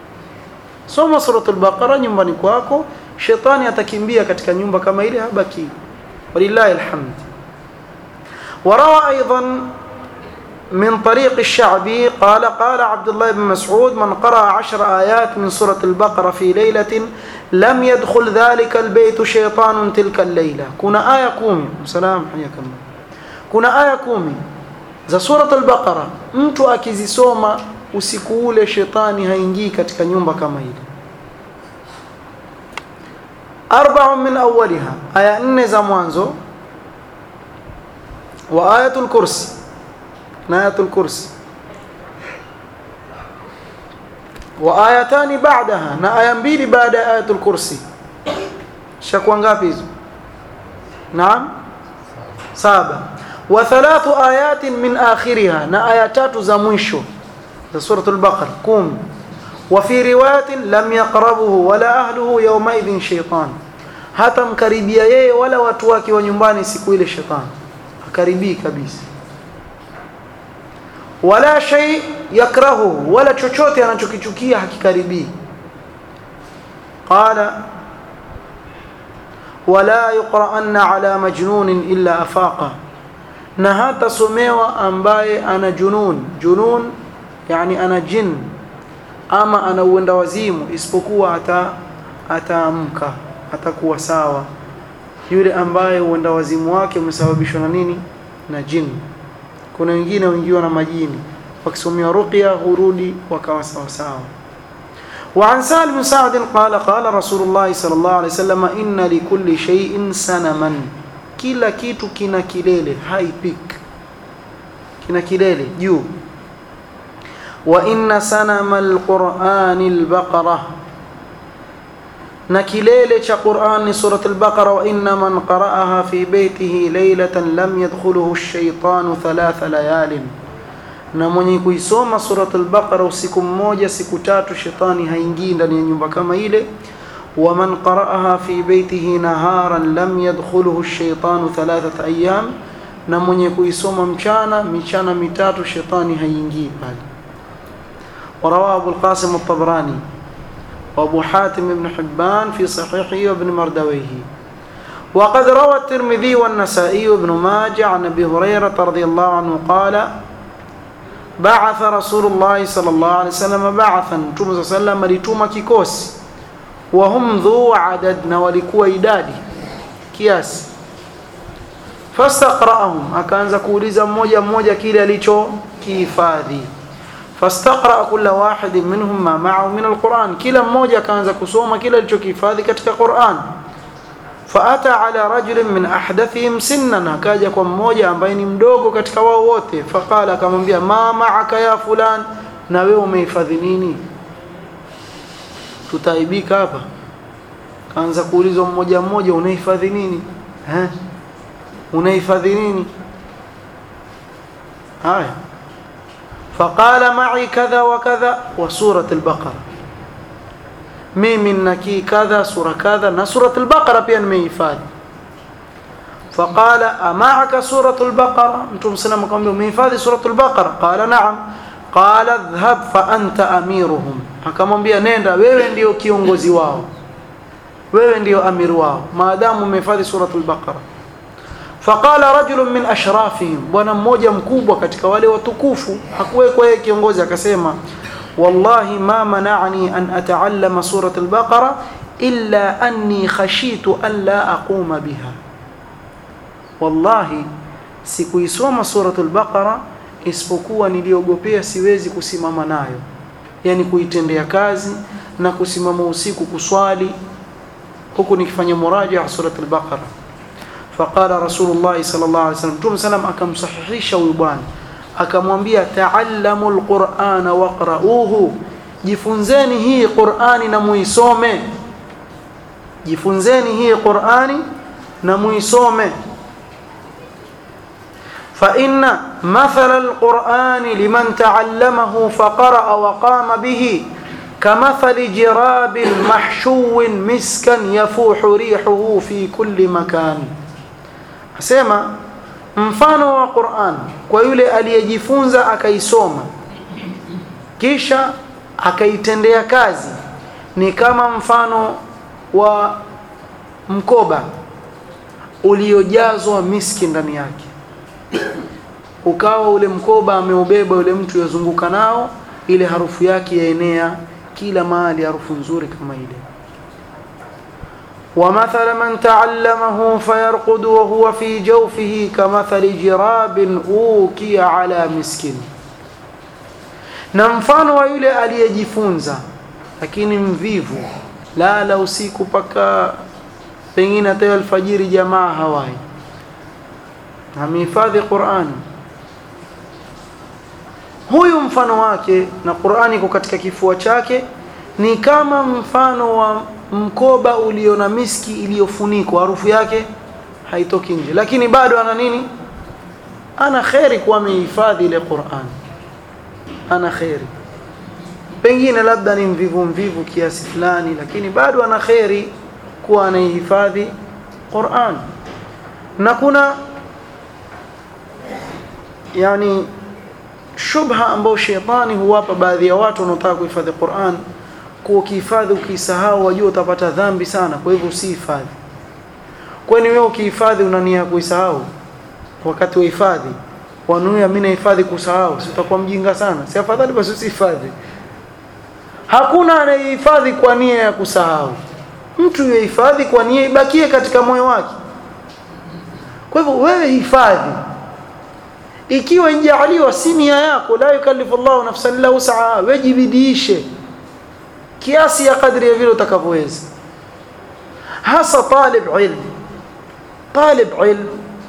[SPEAKER 1] soma suratul baqara nyumbani kwako shetani atakimbia katika nyumba kama ile habaki walillahi alhamd وروى ايضا من طريق الشعبي قال قال عبد الله بن مسعود من قرأ عشر آيات من سورة البقرة في ليلة لم يدخل ذلك البيت شيطان تلك الليلة كنا آية كومي سلام حياك الله كنا آية كومي za surat al-Baqara mtu akizisoma usiku ule shetani haingii katika nyumba kama ile arba'un min awwaliha aya nne za mwanzo wa ayatul kursi na ayatul kursi wa ayatani ba'daha na aya mbili baada ya ayatul kursi shakuwa ngapi hizo naam saba wa thalathu ayatin min akhiriha na aya tatu za mwisho za suratul baqara kum wa fi riwayatin lam yaqrabuhu wala ahluhu yawma idhin shaytan hata mkaribia yeye wala watu wake wa nyumbani siku ile shetani akaribii kabisa wala shay yakrahu wala chochote anachokichukia hakikaribii qala wala yuqra'anna ala majnunin illa afaqa na hata somewa ambaye ana junun junun yani ana jin ama ana uenda wazimu isipokuwa ata ataamka atakuwa sawa yule ambaye uenda wazimu wake umesababishwa na nini na jini kuna wengine wengiwa na majini wakisomea ruqya hurudi wakawa sawa sawa وعن سهل بن سعد قال قال رسول الله صلى الله عليه وسلم إن لكل شيء سنما kila kitu kina kilele high peak kina kilele juu wa inna sanama alqur'ani albaqara na kilele cha Qur'an ni surat al-Baqara wa inna man qara'aha fi baytihi laylatan lam yadkhuluhu ash-shaytanu thalatha layalin na mwenye kuisoma surat al-Baqara usiku mmoja siku tatu shetani haingii ndani ya nyumba kama ile wa man qara'aha fi baytihi naharan lam yadkhuluhu ash-shaytanu thalathata ayyam na mwenye kuisoma mchana michana mitatu shetani haingii pale ورواه أبو القاسم الطبراني وأبو حاتم بن حبان في صحيحه وابن مردويه وقد روى الترمذي والنسائي وابن ماجه عن أبي هريرة رضي الله عنه قال بعث رسول الله صلى الله عليه وسلم بعثا مtume صلى الله عليه وسلم alituma kikosi وهم ذو عدد na walikuwa idadi kiasi fastaqra'ahum akaanza kuuliza mmoja mmoja kile alichokihifadhi fastaqra kulla wahidin minhum ma ma'ahu min alquran kila mmoja akaanza kusoma kile alichokihifadhi katika Qur'an faata ala rajulin min ahdathihim sinnan akaja kwa mmoja ambaye ni mdogo katika wao wote faqala akamwambia ma ma'aka ya fulan na wewe umehifadhi nini tutaibika hapa kaanza kuulizwa mmoja mmoja unahifadhi nini eh unahifadhi nini haya فقال معي كذا وكذا وسورة البقرة mimi naki kadha sura kadha na surat al-baqara pia nimehifadhi faqala ama'aka surat al-baqara mtume sallam akamwambia umehifadhi surat al-baqara qala na'am qala dhhab fa anta amiruhum akamwambia nenda wewe ndio kiongozi wao wewe ndio amir wao maadamu umehifadhi surat al-baqara faqala rajulun min ashrafihim bwana mmoja mkubwa katika wale watukufu hakuwekwa yeye kiongozi akasema والله ما منعني أن أتعلم سورة البقرة إلا أني خشيت أن لا أقوم بها والله sikuisoma suratul baqara isipokuwa niliogopea siwezi kusimama nayo yani kuitendea kazi na kusimama usiku kuswali huku nikifanya murajaa suratul baqara faqala rasulullah sallallahu alaihi wasallam tum salam akamsahihisha huyu bwana akamwambia taallamu alqur'ana waqra'uhu jifunzeni hii qur'ani na muisome jifunzeni hii qur'ani na muisome fa inna mathala alqur'ani liman ta'allamahu faqara'a wa qama bihi كمثل جراب محشو مسكا يفوح ريحه في كل مكان asema mfano wa Qur'an kwa yule aliyejifunza akaisoma kisha akaitendea kazi ni kama mfano wa mkoba uliojazwa miski ndani yake ukawa ule mkoba ameubeba yule mtu yazunguka nao ile harufu yake yaenea kila mahali harufu nzuri kama ile ومثل من تعلمه فيرقد وهو في جوفه كمثل جراب أوكي على مسك na mfano wa yule aliyejifunza lakini mvivu lala usiku paka pengine hata alfajiri jamaa hawai amehifadhi Qur'an huyu mfano wake na Qur'ani iko katika kifua chake ni kama mfano wa mkoba ulio na miski iliyofunikwa harufu yake haitoki nje lakini bado ana nini ana kheri kuwa amehifadhi ile Qur'an ana kheri pengine labda ni mvivu mvivu kiasi fulani lakini bado ana kheri kuwa anaihifadhi Qur'an na kuna yani shubha ambayo shetani huwapa baadhi ya watu wanaotaka kuhifadhi Qur'an kuwa ukihifadhi ukisahau wajua utapata dhambi sana kwa hivyo usihifadhi kwani wewe ukihifadhi una nia ya kuisahau wakati wa hifadhi wanuia mimi nahifadhi kusahau si utakuwa mjinga sana si afadhali basi usihifadhi hakuna anayehifadhi kwa nia ya kusahau mtu yuhifadhi kwa nia ibakie katika moyo wake kwa hivyo wewe hifadhi ikiwa injaaliwa si nia yako la yukallifu Allahu nafsan illa wus'aha wajibidiishe kiasi ya kadri ya vile utakavyoweza hasa talib ilm talib ilm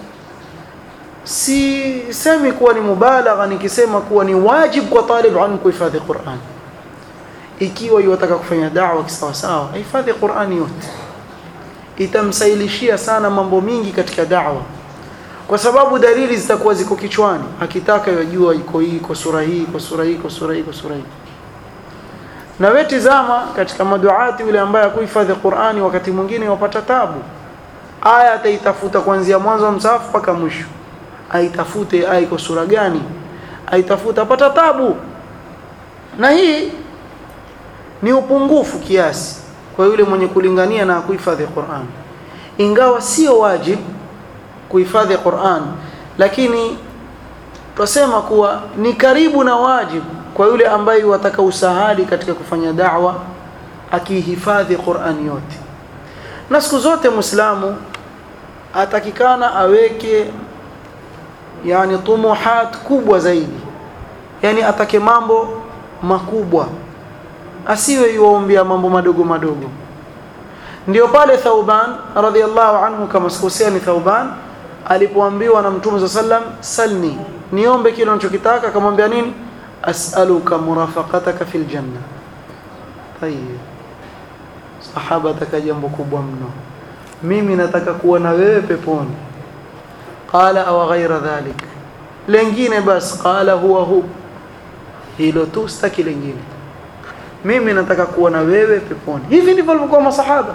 [SPEAKER 1] si semi kuwa ni mubalagha nikisema kuwa ni wajib kwa talib ilm kuhifadhi Qur'an ikiwa yataka kufanya da'wa kisawa sawa hifadhi Qur'an yote itamsailishia sana mambo mingi katika da'wa kwa sababu dalili zitakuwa ziko kichwani akitaka yajua iko hii iko sura hii iko sura hii iko sura hii iko sura hii na wewe tizama katika maduati yule ambaye hakuhifadhi Qur'ani wakati mwingine wapata tabu aya ataitafuta kuanzia mwanzo wa msahafu mpaka mwisho aitafute aya iko sura gani aitafuta apata tabu na hii ni upungufu kiasi kwa yule mwenye kulingania na kuhifadhi Qur'an ingawa sio wajib kuhifadhi Qur'an lakini tusema kuwa ni karibu na wajib kwa yule ambaye wataka usahali katika kufanya da'wa akihifadhi Qur'an yote na siku zote muislamu atakikana aweke yani tumuhat kubwa zaidi yani atake mambo makubwa asiwe yuombea mambo madogo madogo ndio pale Thauban radhiallahu anhu kama sikosea ni Thauban alipoambiwa na Mtume sallam salni niombe kile unachokitaka akamwambia nini as'aluka murafaqataka fil janna tayeb sahaba taka jambo kubwa mno mimi nataka kuwa na wewe peponi qala aw ghaira dhalik lengine bas qala huwa hu hilo tu staki lengine mimi nataka kuwa na wewe peponi hivi ndivyo walivyokuwa masahaba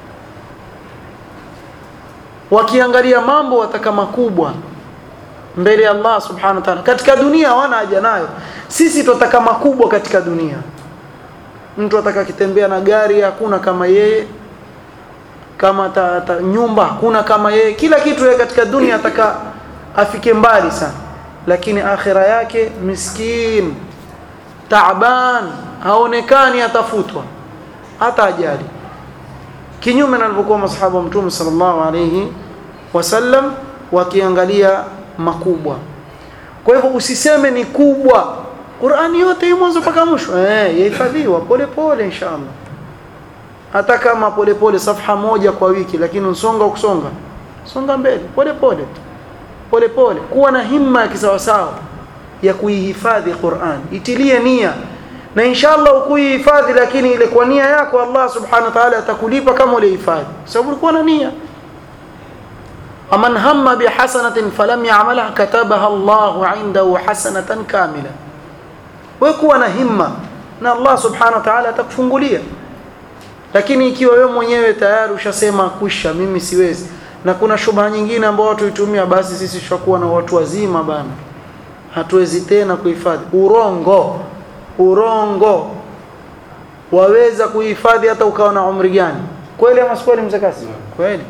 [SPEAKER 1] wakiangalia mambo wataka makubwa mbele ya Allah subhanahu wa ta'ala katika dunia hawana haja nayo sisi tunataka makubwa katika dunia mtu ataka kitembea na gari hakuna kama yeye kama ta, ta, nyumba hakuna kama yeye kila kitu yeye katika dunia ataka afike mbali sana lakini akhira yake miskin taaban haonekani atafutwa hata ajali kinyume na alivyokuwa masahaba wa mtume sallallahu alayhi wasallam wakiangalia makubwa kwa hivyo usiseme ni kubwa Qur'ani yote hii mwanzo mpaka mwisho eh yahifadhiwa pole pole inshallah hata kama pole pole safha moja kwa wiki lakini usonga ukusonga songa mbele pole pole pole pole kuwa na himma ya kisawasawa ya kuihifadhi Qur'an itilie nia na inshallah ukuihifadhi lakini ile kwa nia yako Allah subhanahu wa ta'ala atakulipa kama ulihifadhi sababu ulikuwa na nia aman hamma bihasanatin falam ya'malha katabaha Allahu 'indahu hasanatan kamila wewe kuwa na himma na Allah subhanahu wa ta'ala atakufungulia lakini ikiwa wewe mwenyewe tayari ushasema kwisha mimi siwezi na kuna shubha nyingine ambayo watu hutumia basi sisi tutakuwa na watu wazima bana hatuwezi tena kuhifadhi urongo urongo waweza kuhifadhi hata ukawa na umri gani kweli ama si kweli mzee Kasi kweli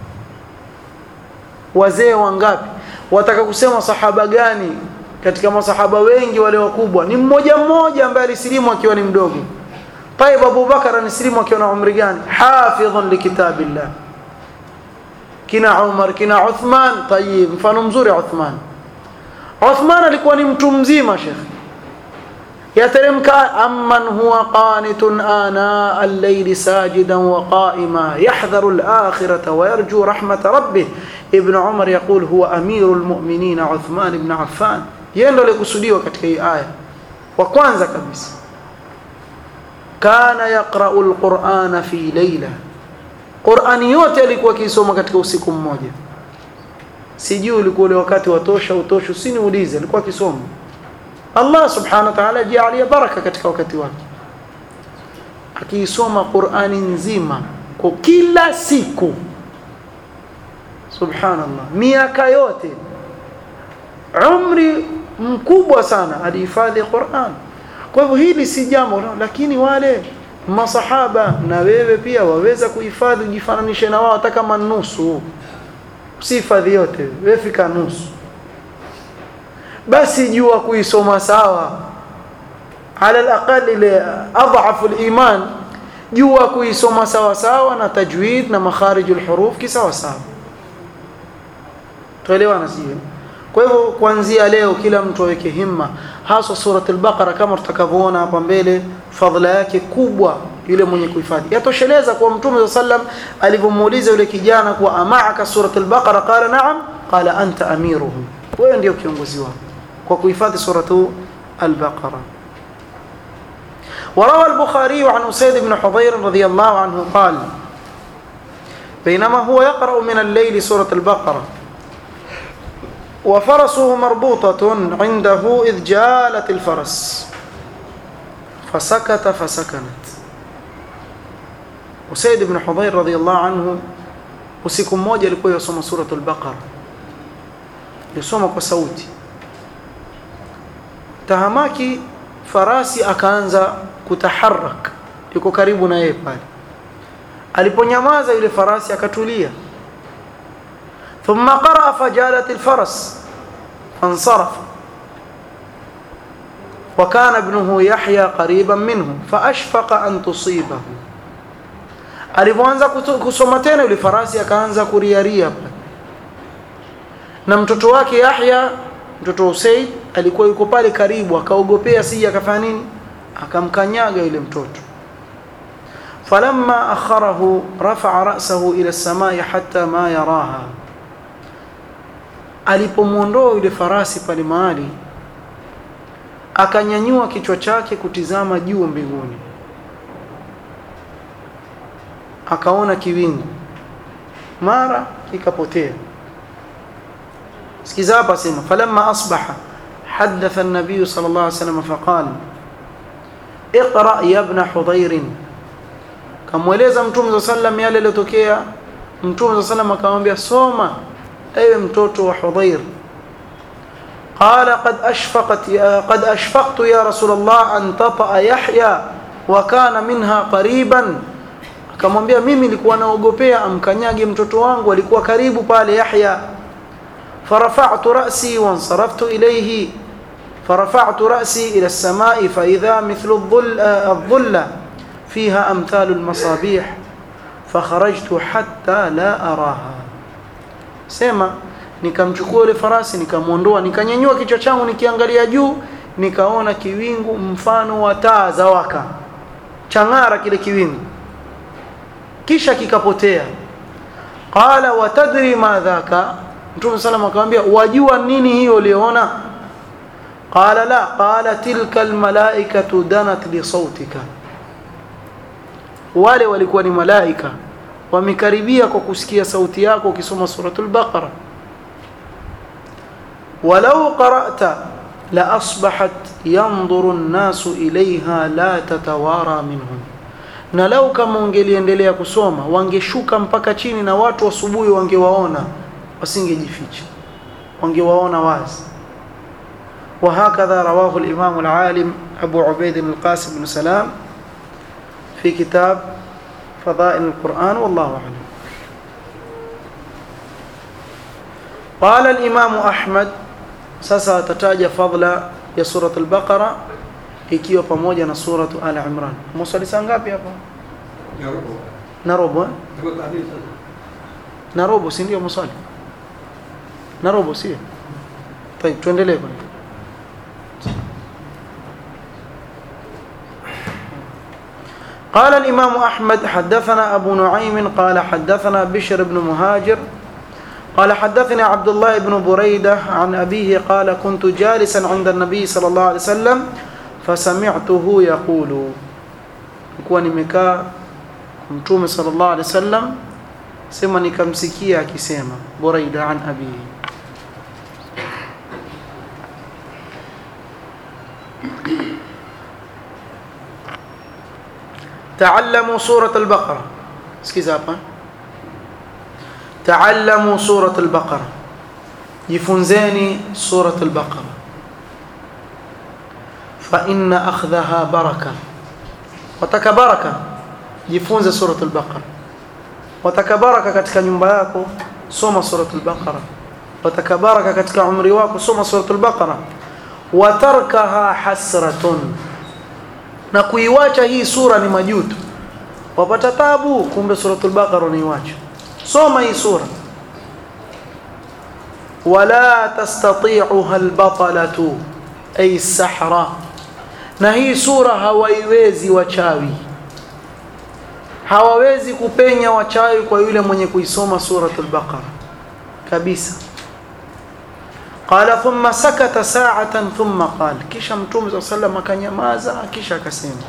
[SPEAKER 1] wazee wangapi wataka kusema sahaba gani katika masahaba wengi wale wakubwa ni mmoja mmoja ambaye alisilimu akiwa ni mdogo طيب Abu Bakar alisilimu akiwa na umri gani hafidhun likitabillah kina Umar kina Uthman طيب mfano mzuri Uthman Uthman alikuwa ni mtu mzima Sheikh yateremka amman huwa qanitun ana al-layli sajidan wa qa'ima yahdharu al-akhirata wa yarju rahmata rabbih ibn Umar yaqul huwa amirul mu'minin Uthman ibn Affan yeye ndo alikusudiwa katika hii aya wa kwanza kabisa kana yaqra'u al-Qur'ana fi layla Qur'ani yote alikuwa akisoma katika usiku mmoja sijui ulikuwa ule wakati watosha utosha usiniulize alikuwa akisoma Allah subhanahu wa ta'ala jalia baraka katika wakati wake akiisoma Qur'ani nzima kwa kila siku subhanallah miaka yote umri mkubwa sana alihifadhi Qur'an kwa hivyo hili si jambo lakini wale masahaba na wewe pia waweza kuhifadhi ujifananishe na wao hata kama nusu usihifadhi yote wewe fika nusu basi jua kuisoma sawa ala alaqal ile adhafu aliman jua kuisoma sawa sawa na tajwid na makharijul huruf kisawa sawa tuelewana sio kwa hivyo kuanzia leo kila mtu aweke himma hasa surat al-baqara kama tutakavyoona hapa mbele fadhila yake kubwa yule mwenye kuhifadhi yatosheleza kwa mtume sallam alivyomuuliza yule kijana kuwa amaaka surat al-baqara qala na'am qala anta amiruhum wewe ndio kiongozi wao kwa kuhifadhi suratu al-baqara وروى البخاري عن أسيد بن حضير رضي الله عنه قال بينما هو يقرأ من الليل سورة البقرة وفرسه مربوطة عنده إذ جالت الفرس فسكت فسكنت Usaid ibn Hudhair radhiyallahu anhu usiku mmoja alikuwa yasoma suratul Baqara. Yasoma kwa sauti. Tahamaki farasi akaanza kutaharak. Yuko karibu na yeye pale. Aliponyamaza yule farasi akatulia. Thumma qara fajalat alfaras fansarafa. وكان ابنه يحيى قريبا منه فأشفق أن تصيبه alipoanza kusoma tena yule farasi akaanza kuriaria na mtoto wake Yahya mtoto Usaid alikuwa yuko pale karibu akaogopea sije akafanya nini akamkanyaga yule mtoto falamma akharahu rafa'a ra'sahu ila as-samai hatta ma yaraha alipomuondoa yule farasi pale mahali akanyanyua kichwa chake kutizama juu mbinguni akaona kiwingu mara kikapotea sikiza hapa sema falamma asbaha hadatha an-nabiy sallallahu alayhi wasallam faqala اقرا يا ابن حضير kamweleza mtume sallam yale yaliyotokea mtume sallam akamwambia soma ewe mtoto wa Hudhair قال قد اشفقت يا قد اشفقت يا رسول الله ان تطأ يحيى وكان منها قريبا akamwambia mimi nilikuwa naogopea amkanyage mtoto wangu alikuwa karibu pale Yahya farafa'tu ra'si wansaraftu ilayhi farafa'tu ra'si ila as-sama'i fa idha mithlu adh-dhulla fiha amthalu al-masabih fakharajtu hatta la araha sema nikamchukua yule farasi nikamuondoa nikanyanyua kichwa changu nikiangalia juu nikaona kiwingu mfano wa taa za waka changara kile kiwingu kisha kikapotea qala watadri ma dhaka mtume sallam akamwambia wajua nini hiyo uliona qala la qala tilka almalaikatu danat li sautika wale walikuwa ni malaika wamekaribia kwa kusikia sauti yako ukisoma suratul baqara walau qara'ta la asbahat yanzuru an-nasu ilayha la tatawara minhum na lau kama ungeliendelea kusoma wangeshuka mpaka chini na watu asubuhi wangewaona wasingejificha wangewaona wazi وهكذا رواه الإمام العالم أبو عبيد القاسم بن سلام في كتاب فضائل القرآن والله أعلم قال الإمام أحمد sasa atataja fadla ya surat al-Baqara ikiwa pamoja na suratu Al Imran. Musali saa ngapi hapa? Na robo eh? Na robo si ndio musali? Na robo sio? طيب tuendelee kwanza. قال الإمام أحمد حدثنا أبو نعيم قال حدثنا بشر بن مهاجر قال حدثني عبد الله بن بريدة عن أبيه قال كنت جالسا عند النبي صلى الله عليه وسلم فسمعته يقول kuwa nimekaa mtume sallallahu alaihi wasallam sema nikamsikia akisema Buraida an abihi تعلموا سورة البقرة sikiza hapa تعلموا سورة البقرة jifunzeni سورة البقرة فإن أخذها بركة wataka baraka jifunze suratul baqara wataka baraka katika nyumba yako soma suratul baqara wataka baraka katika umri wako soma suratul baqara watarkaha hasratun na kuiwacha hii sura ni majuto wapata tabu kumbe suratul baqara niiwacha soma hii sura wala tastati'uha albatalatu ay sahra na hii sura hawaiwezi wachawi hawawezi kupenya wachawi kwa yule mwenye kuisoma suratul baqara kabisa qala thumma sakata sa'atan thumma qala kisha mtume صلى الله عليه وسلم akanyamaza kisha akasema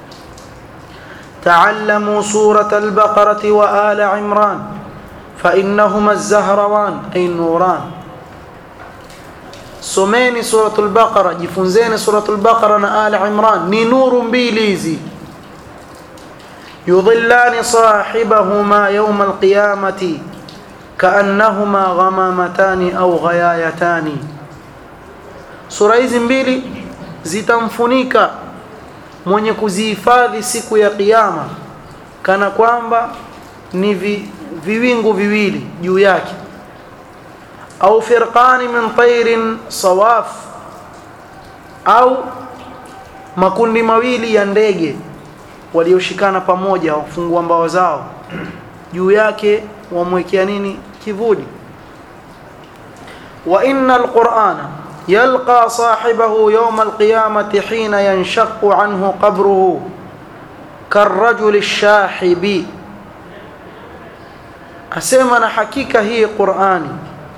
[SPEAKER 1] تعلموا سورة البقرة وآل عمران فإنهما الزهروان أي النوران someni suratul baqara jifunzeni suratul baqara na ali imran ni nuru mbili hizi yudhillani sahibahuma yawm alqiyamati kaannahuma ghamamatani au ghayayatani sura hizi mbili zitamfunika mwenye kuzihifadhi siku ya kiyama kana kwamba ni vi, viwingu viwili juu yake au firqani min tairin sawaf au makundi mawili ya ndege walioshikana pamoja wafungua mbawa zao juu yake wamwekea nini kivuli wa inna alqur'ana yalqa sahibahu yawm alqiyamati hina yanshaqu anhu qabruhu karrajuli shahibi asema na hakika hii qur'ani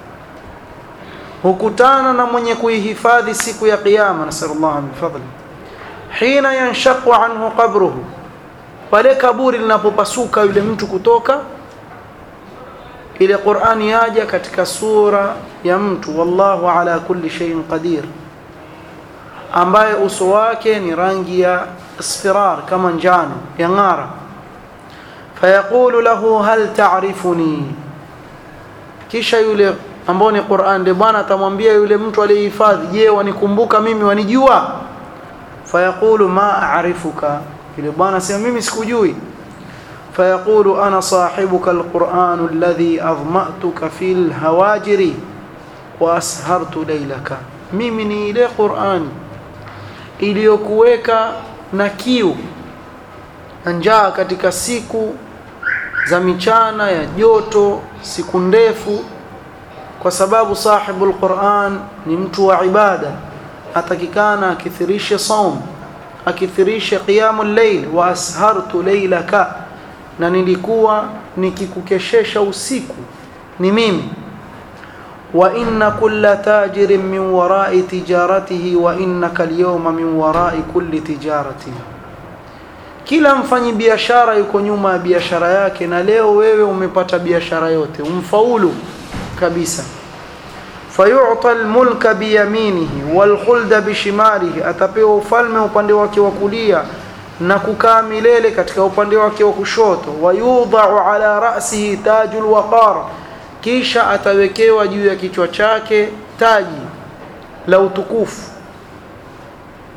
[SPEAKER 1] hukutana na mwenye kuihifadhi siku ya kiyama nasallallahu min fadli hina yanshaqu anhu qabruhu pale kaburi linapopasuka yule mtu kutoka ile Qur'ani yaja katika sura ya mtu wallahu ala kulli shay'in qadir ambaye uso wake ni rangi ya isfirar kama njano ya ng'ara fayaqulu lahu hal ta'rifuni kisha yule ambao ni Qur'an ndio bwana atamwambia yule mtu aliyehifadhi je wanikumbuka mimi wanijua fayaqulu ma a'rifuka yule bwana sema mimi sikujui fayaqulu ana sahibuka alquran alladhi adma'tuka fil hawajiri wa ashartu laylaka mimi ni ile Qur'an iliyokuweka na kiu na njaa katika siku za michana ya joto siku ndefu kwa sababu sahibul Qur'an ni mtu wa ibada atakikana akithirishe saum akithirishe qiyamul layl wa ashartu laylaka na nilikuwa nikikukeshesha usiku ni mimi wa inna kulla tajirin min wara'i tijaratihi wa innaka al-yawma min wara'i kulli tijaratihi kila mfanyi biashara yuko nyuma ya biashara yake na leo wewe umepata biashara yote umfaulu kabisa fayu'ta almulka biyaminihi walkhulda bishimalihi atapewa ufalme upande wake wa kulia na kukaa milele katika upande wake wa kushoto wayudha'u ala ra'sihi tajul waqar kisha atawekewa juu ya kichwa chake taji la utukufu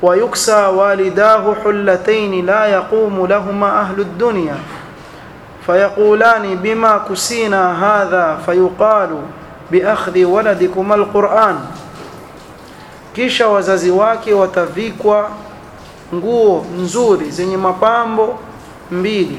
[SPEAKER 1] ويكسى والداه حلتين لا يقوم لهما أهل الدنيا فيقولان بما كسينا هذا فيقال بأخذ ولدكما القرآن kisha wazazi wake watavikwa nguo nzuri zenye mapambo mbili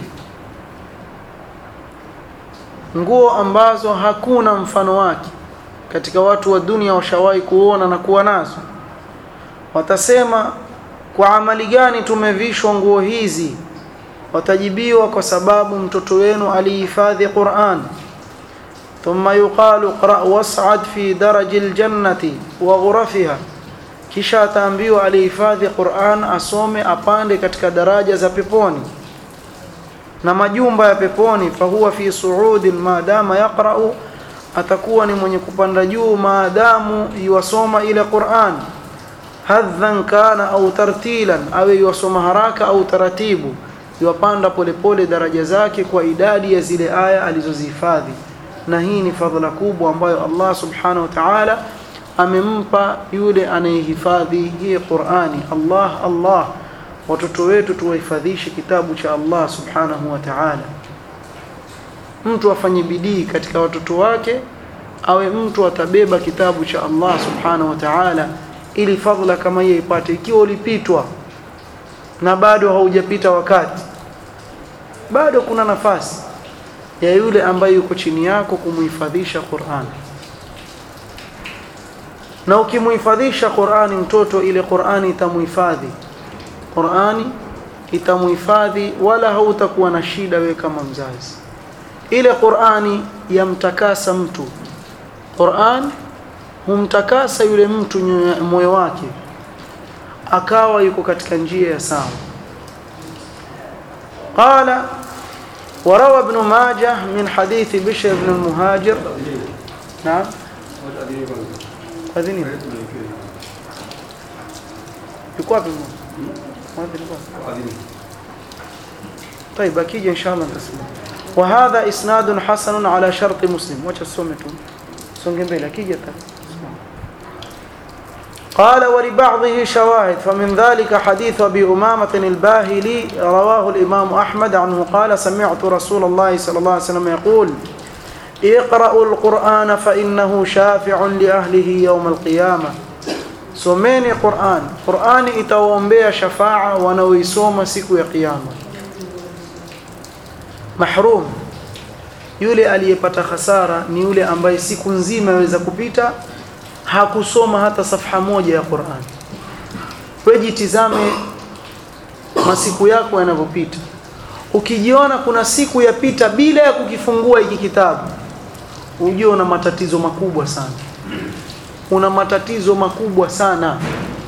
[SPEAKER 1] nguo ambazo hakuna mfano wake katika watu wa dunia washawahi kuona na kuwa nazo watasema kwa amali gani tumevishwa nguo hizi watajibiwa kwa sababu mtoto wenu alihifadhi Qur'an thumma yuqalu qra was'ad fi daraji aljannati wa ghurafiha kisha ataambiwa alihifadhi Qur'an asome apande katika daraja za peponi na majumba ya peponi fahuwa fi suudin maadama yaqra'u atakuwa ni mwenye kupanda juu maadamu yuwasoma ile Qur'an hadhan kana au tartilan awe yuwasoma haraka au taratibu yuwapanda polepole daraja zake kwa idadi ya zile aya alizozihifadhi na hii ni fadhila kubwa ambayo Allah subhanahu wa ta'ala amempa yule anayehifadhi hii Qur'ani Allah Allah watoto wetu tuwahifadhishe kitabu cha Allah subhanahu wa ta'ala mtu afanye bidii katika watoto wake awe mtu atabeba kitabu cha Allah subhanahu wa ta'ala ili fadhila kama hiyo ipate ikiwa ulipitwa na bado haujapita wakati bado kuna nafasi ya yule ambaye yuko chini yako kumuhifadhisha Qur'an na ukimuhifadhisha Qur'ani mtoto ile Qur'ani itamuhifadhi Qur'ani itamuhifadhi wala hautakuwa na shida wewe kama mzazi ile Qur'ani yamtakasa mtu Qur'an humtakasa yule mtu moyo wake akawa yuko katika njia ya sawa قال وروى ابن ماجه من حديث بشر بن المهاجر نعم أذني يقوى طيب أكيد إن شاء الله نسمع وهذا إسناد حسن على شرط مسلم وجه السمة سنجن بيلا أكيد قال ولبعضه شواهد فمن ذلك حديث أبي أمامة الباهلي رواه الإمام أحمد عنه قال سمعت رسول الله صلى الله عليه وسلم يقول اقرأوا القرآن فإنه شافع لأهله يوم القيامة someni Qur'an Qur'ani itawaombea shafaa wanaoisoma siku ya kiyama mahrum yule aliyepata hasara ni yule ambaye siku nzima aweza kupita hakusoma hata safha moja ya Qur'an wewe jitizame masiku yako yanavyopita ukijiona kuna siku yapita bila ya kukifungua hiki kitabu ujue una matatizo makubwa sana una matatizo makubwa sana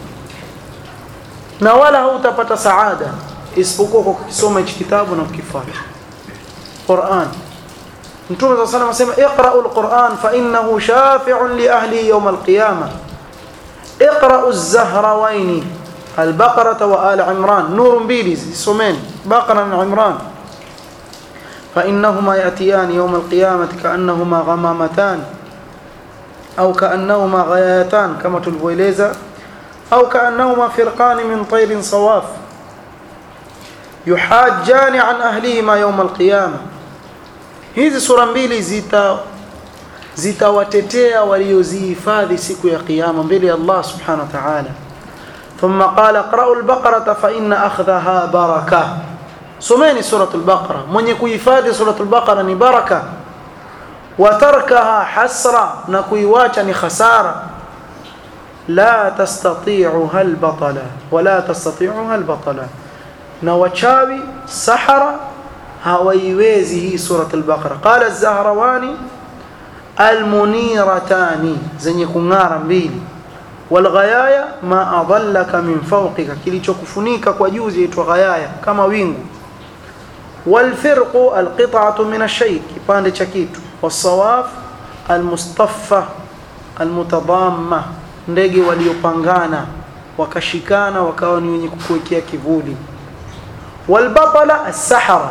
[SPEAKER 1] na wala hautapata saada isipokuwa kwa kusoma hichi kitabu na kukifuata Qur'an Mtume صلى الله عليه وسلم اقرأوا القرآن فإنه شافع لأهله يوم القيامة اقرأوا الزهروين البقرة وآل عمران نور بيلي سومين بقرة عمران فإنهما يأتيان يوم القيامة كأنهما غمامتان أو كأنهما غيايتان كما تلفويليزا أو كأنهما فرقان من طير صواف يحاجان عن أهلهما يوم القيامة hizi sura mbili zita zitawatetea waliozihifadhi siku ya kiyama mbele ya Allah subhanahu wa ta'ala thumma qala qra'u al-baqara fa inna akhdhaha baraka someni suratul baqara mwenye kuhifadhi suratul baqara ni baraka wa tarkaha hasra na kuiwacha ni khasara la tastati'uha al-batala wa la tastati'uha al-batala na wachawi sahara hawaiwezi hii surat al-Baqara qala az-Zahrawani al-muniratani zenye kung'ara mbili walghayaya ma adallaka min fawqika kilichokufunika kwa juu zaitwa ghayaya kama wingu walfirqu alqit'atu min ash-shay kipande cha kitu wasawaf almustaffa almutadamma ndege waliopangana wakashikana wakawa ni wenye kukuwekea kivuli walbatala as-sahara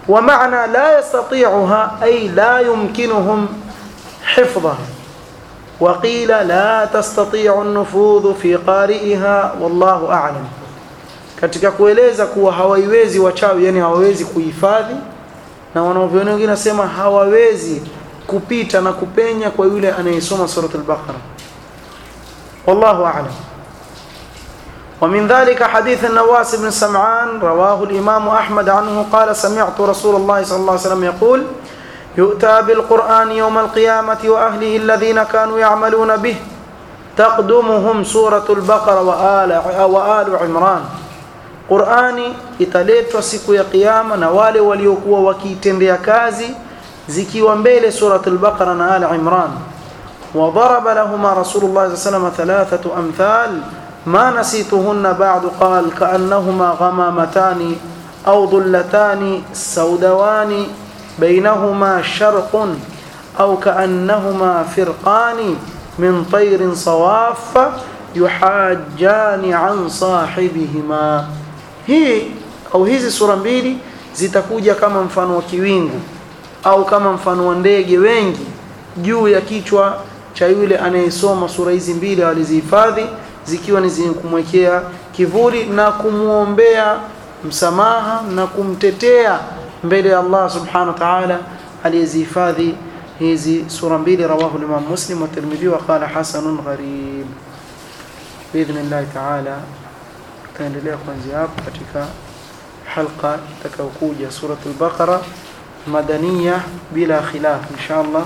[SPEAKER 1] ومعنى لا يستطيعها أي لا يمكنهم حفظها وقيل لا تستطيع النفوذ في قارئها والله أعلم katika kueleza kuwa hawaiwezi wachawi yani hawawezi kuhifadhi na wanavyoni wengine nasema hawawezi kupita na kupenya kwa yule anayesoma surat al-Baqara wallahu a'lam ومن ذلك حديث النواس بن سمعان رواه الإمام أحمد عنه قال سمعت رسول الله صلى الله عليه وسلم يقول يؤتى بالقرآن يوم القيامة وأهله الذين كانوا يعملون به تقدمهم سورة البقرة وآل, وآل عمران Qur'ani italetwa siku ya kiyama na wale waliokuwa wakiitendea kazi zikiwa mbele suratul Baqara na Al Imran. Wa daraba lahumma Rasulullah sallallahu alayhi wasallam thalathatu amthal ma nasituhunna ba'du qala ka'annahuma ghamamatan aw dhullatan sawdawani baynahuma sharqun aw ka'annahuma firqan min tayrin sawaffa yuhajjani an sahibihima hii au hizi sura mbili zitakuja kama mfano wa kiwingu au kama mfano wa ndege wengi juu ya kichwa cha yule anayesoma sura hizi mbili alizihifadhi zikiwa ni zenye kumwekea kivuli na kumwombea msamaha na kumtetea mbele ya Allah subhanahu wa ta'ala aliyezihifadhi hizi sura mbili rawahu Imam Muslim wa Tirmidhi wa qala hasanun gharib biidhnillahi ta'ala tutaendelea kuanzia hapo katika halqa itakayokuja suratul baqara madaniya bila khilaf inshallah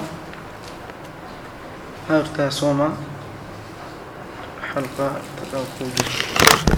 [SPEAKER 1] hayo tutayasoma halqa itakayokuja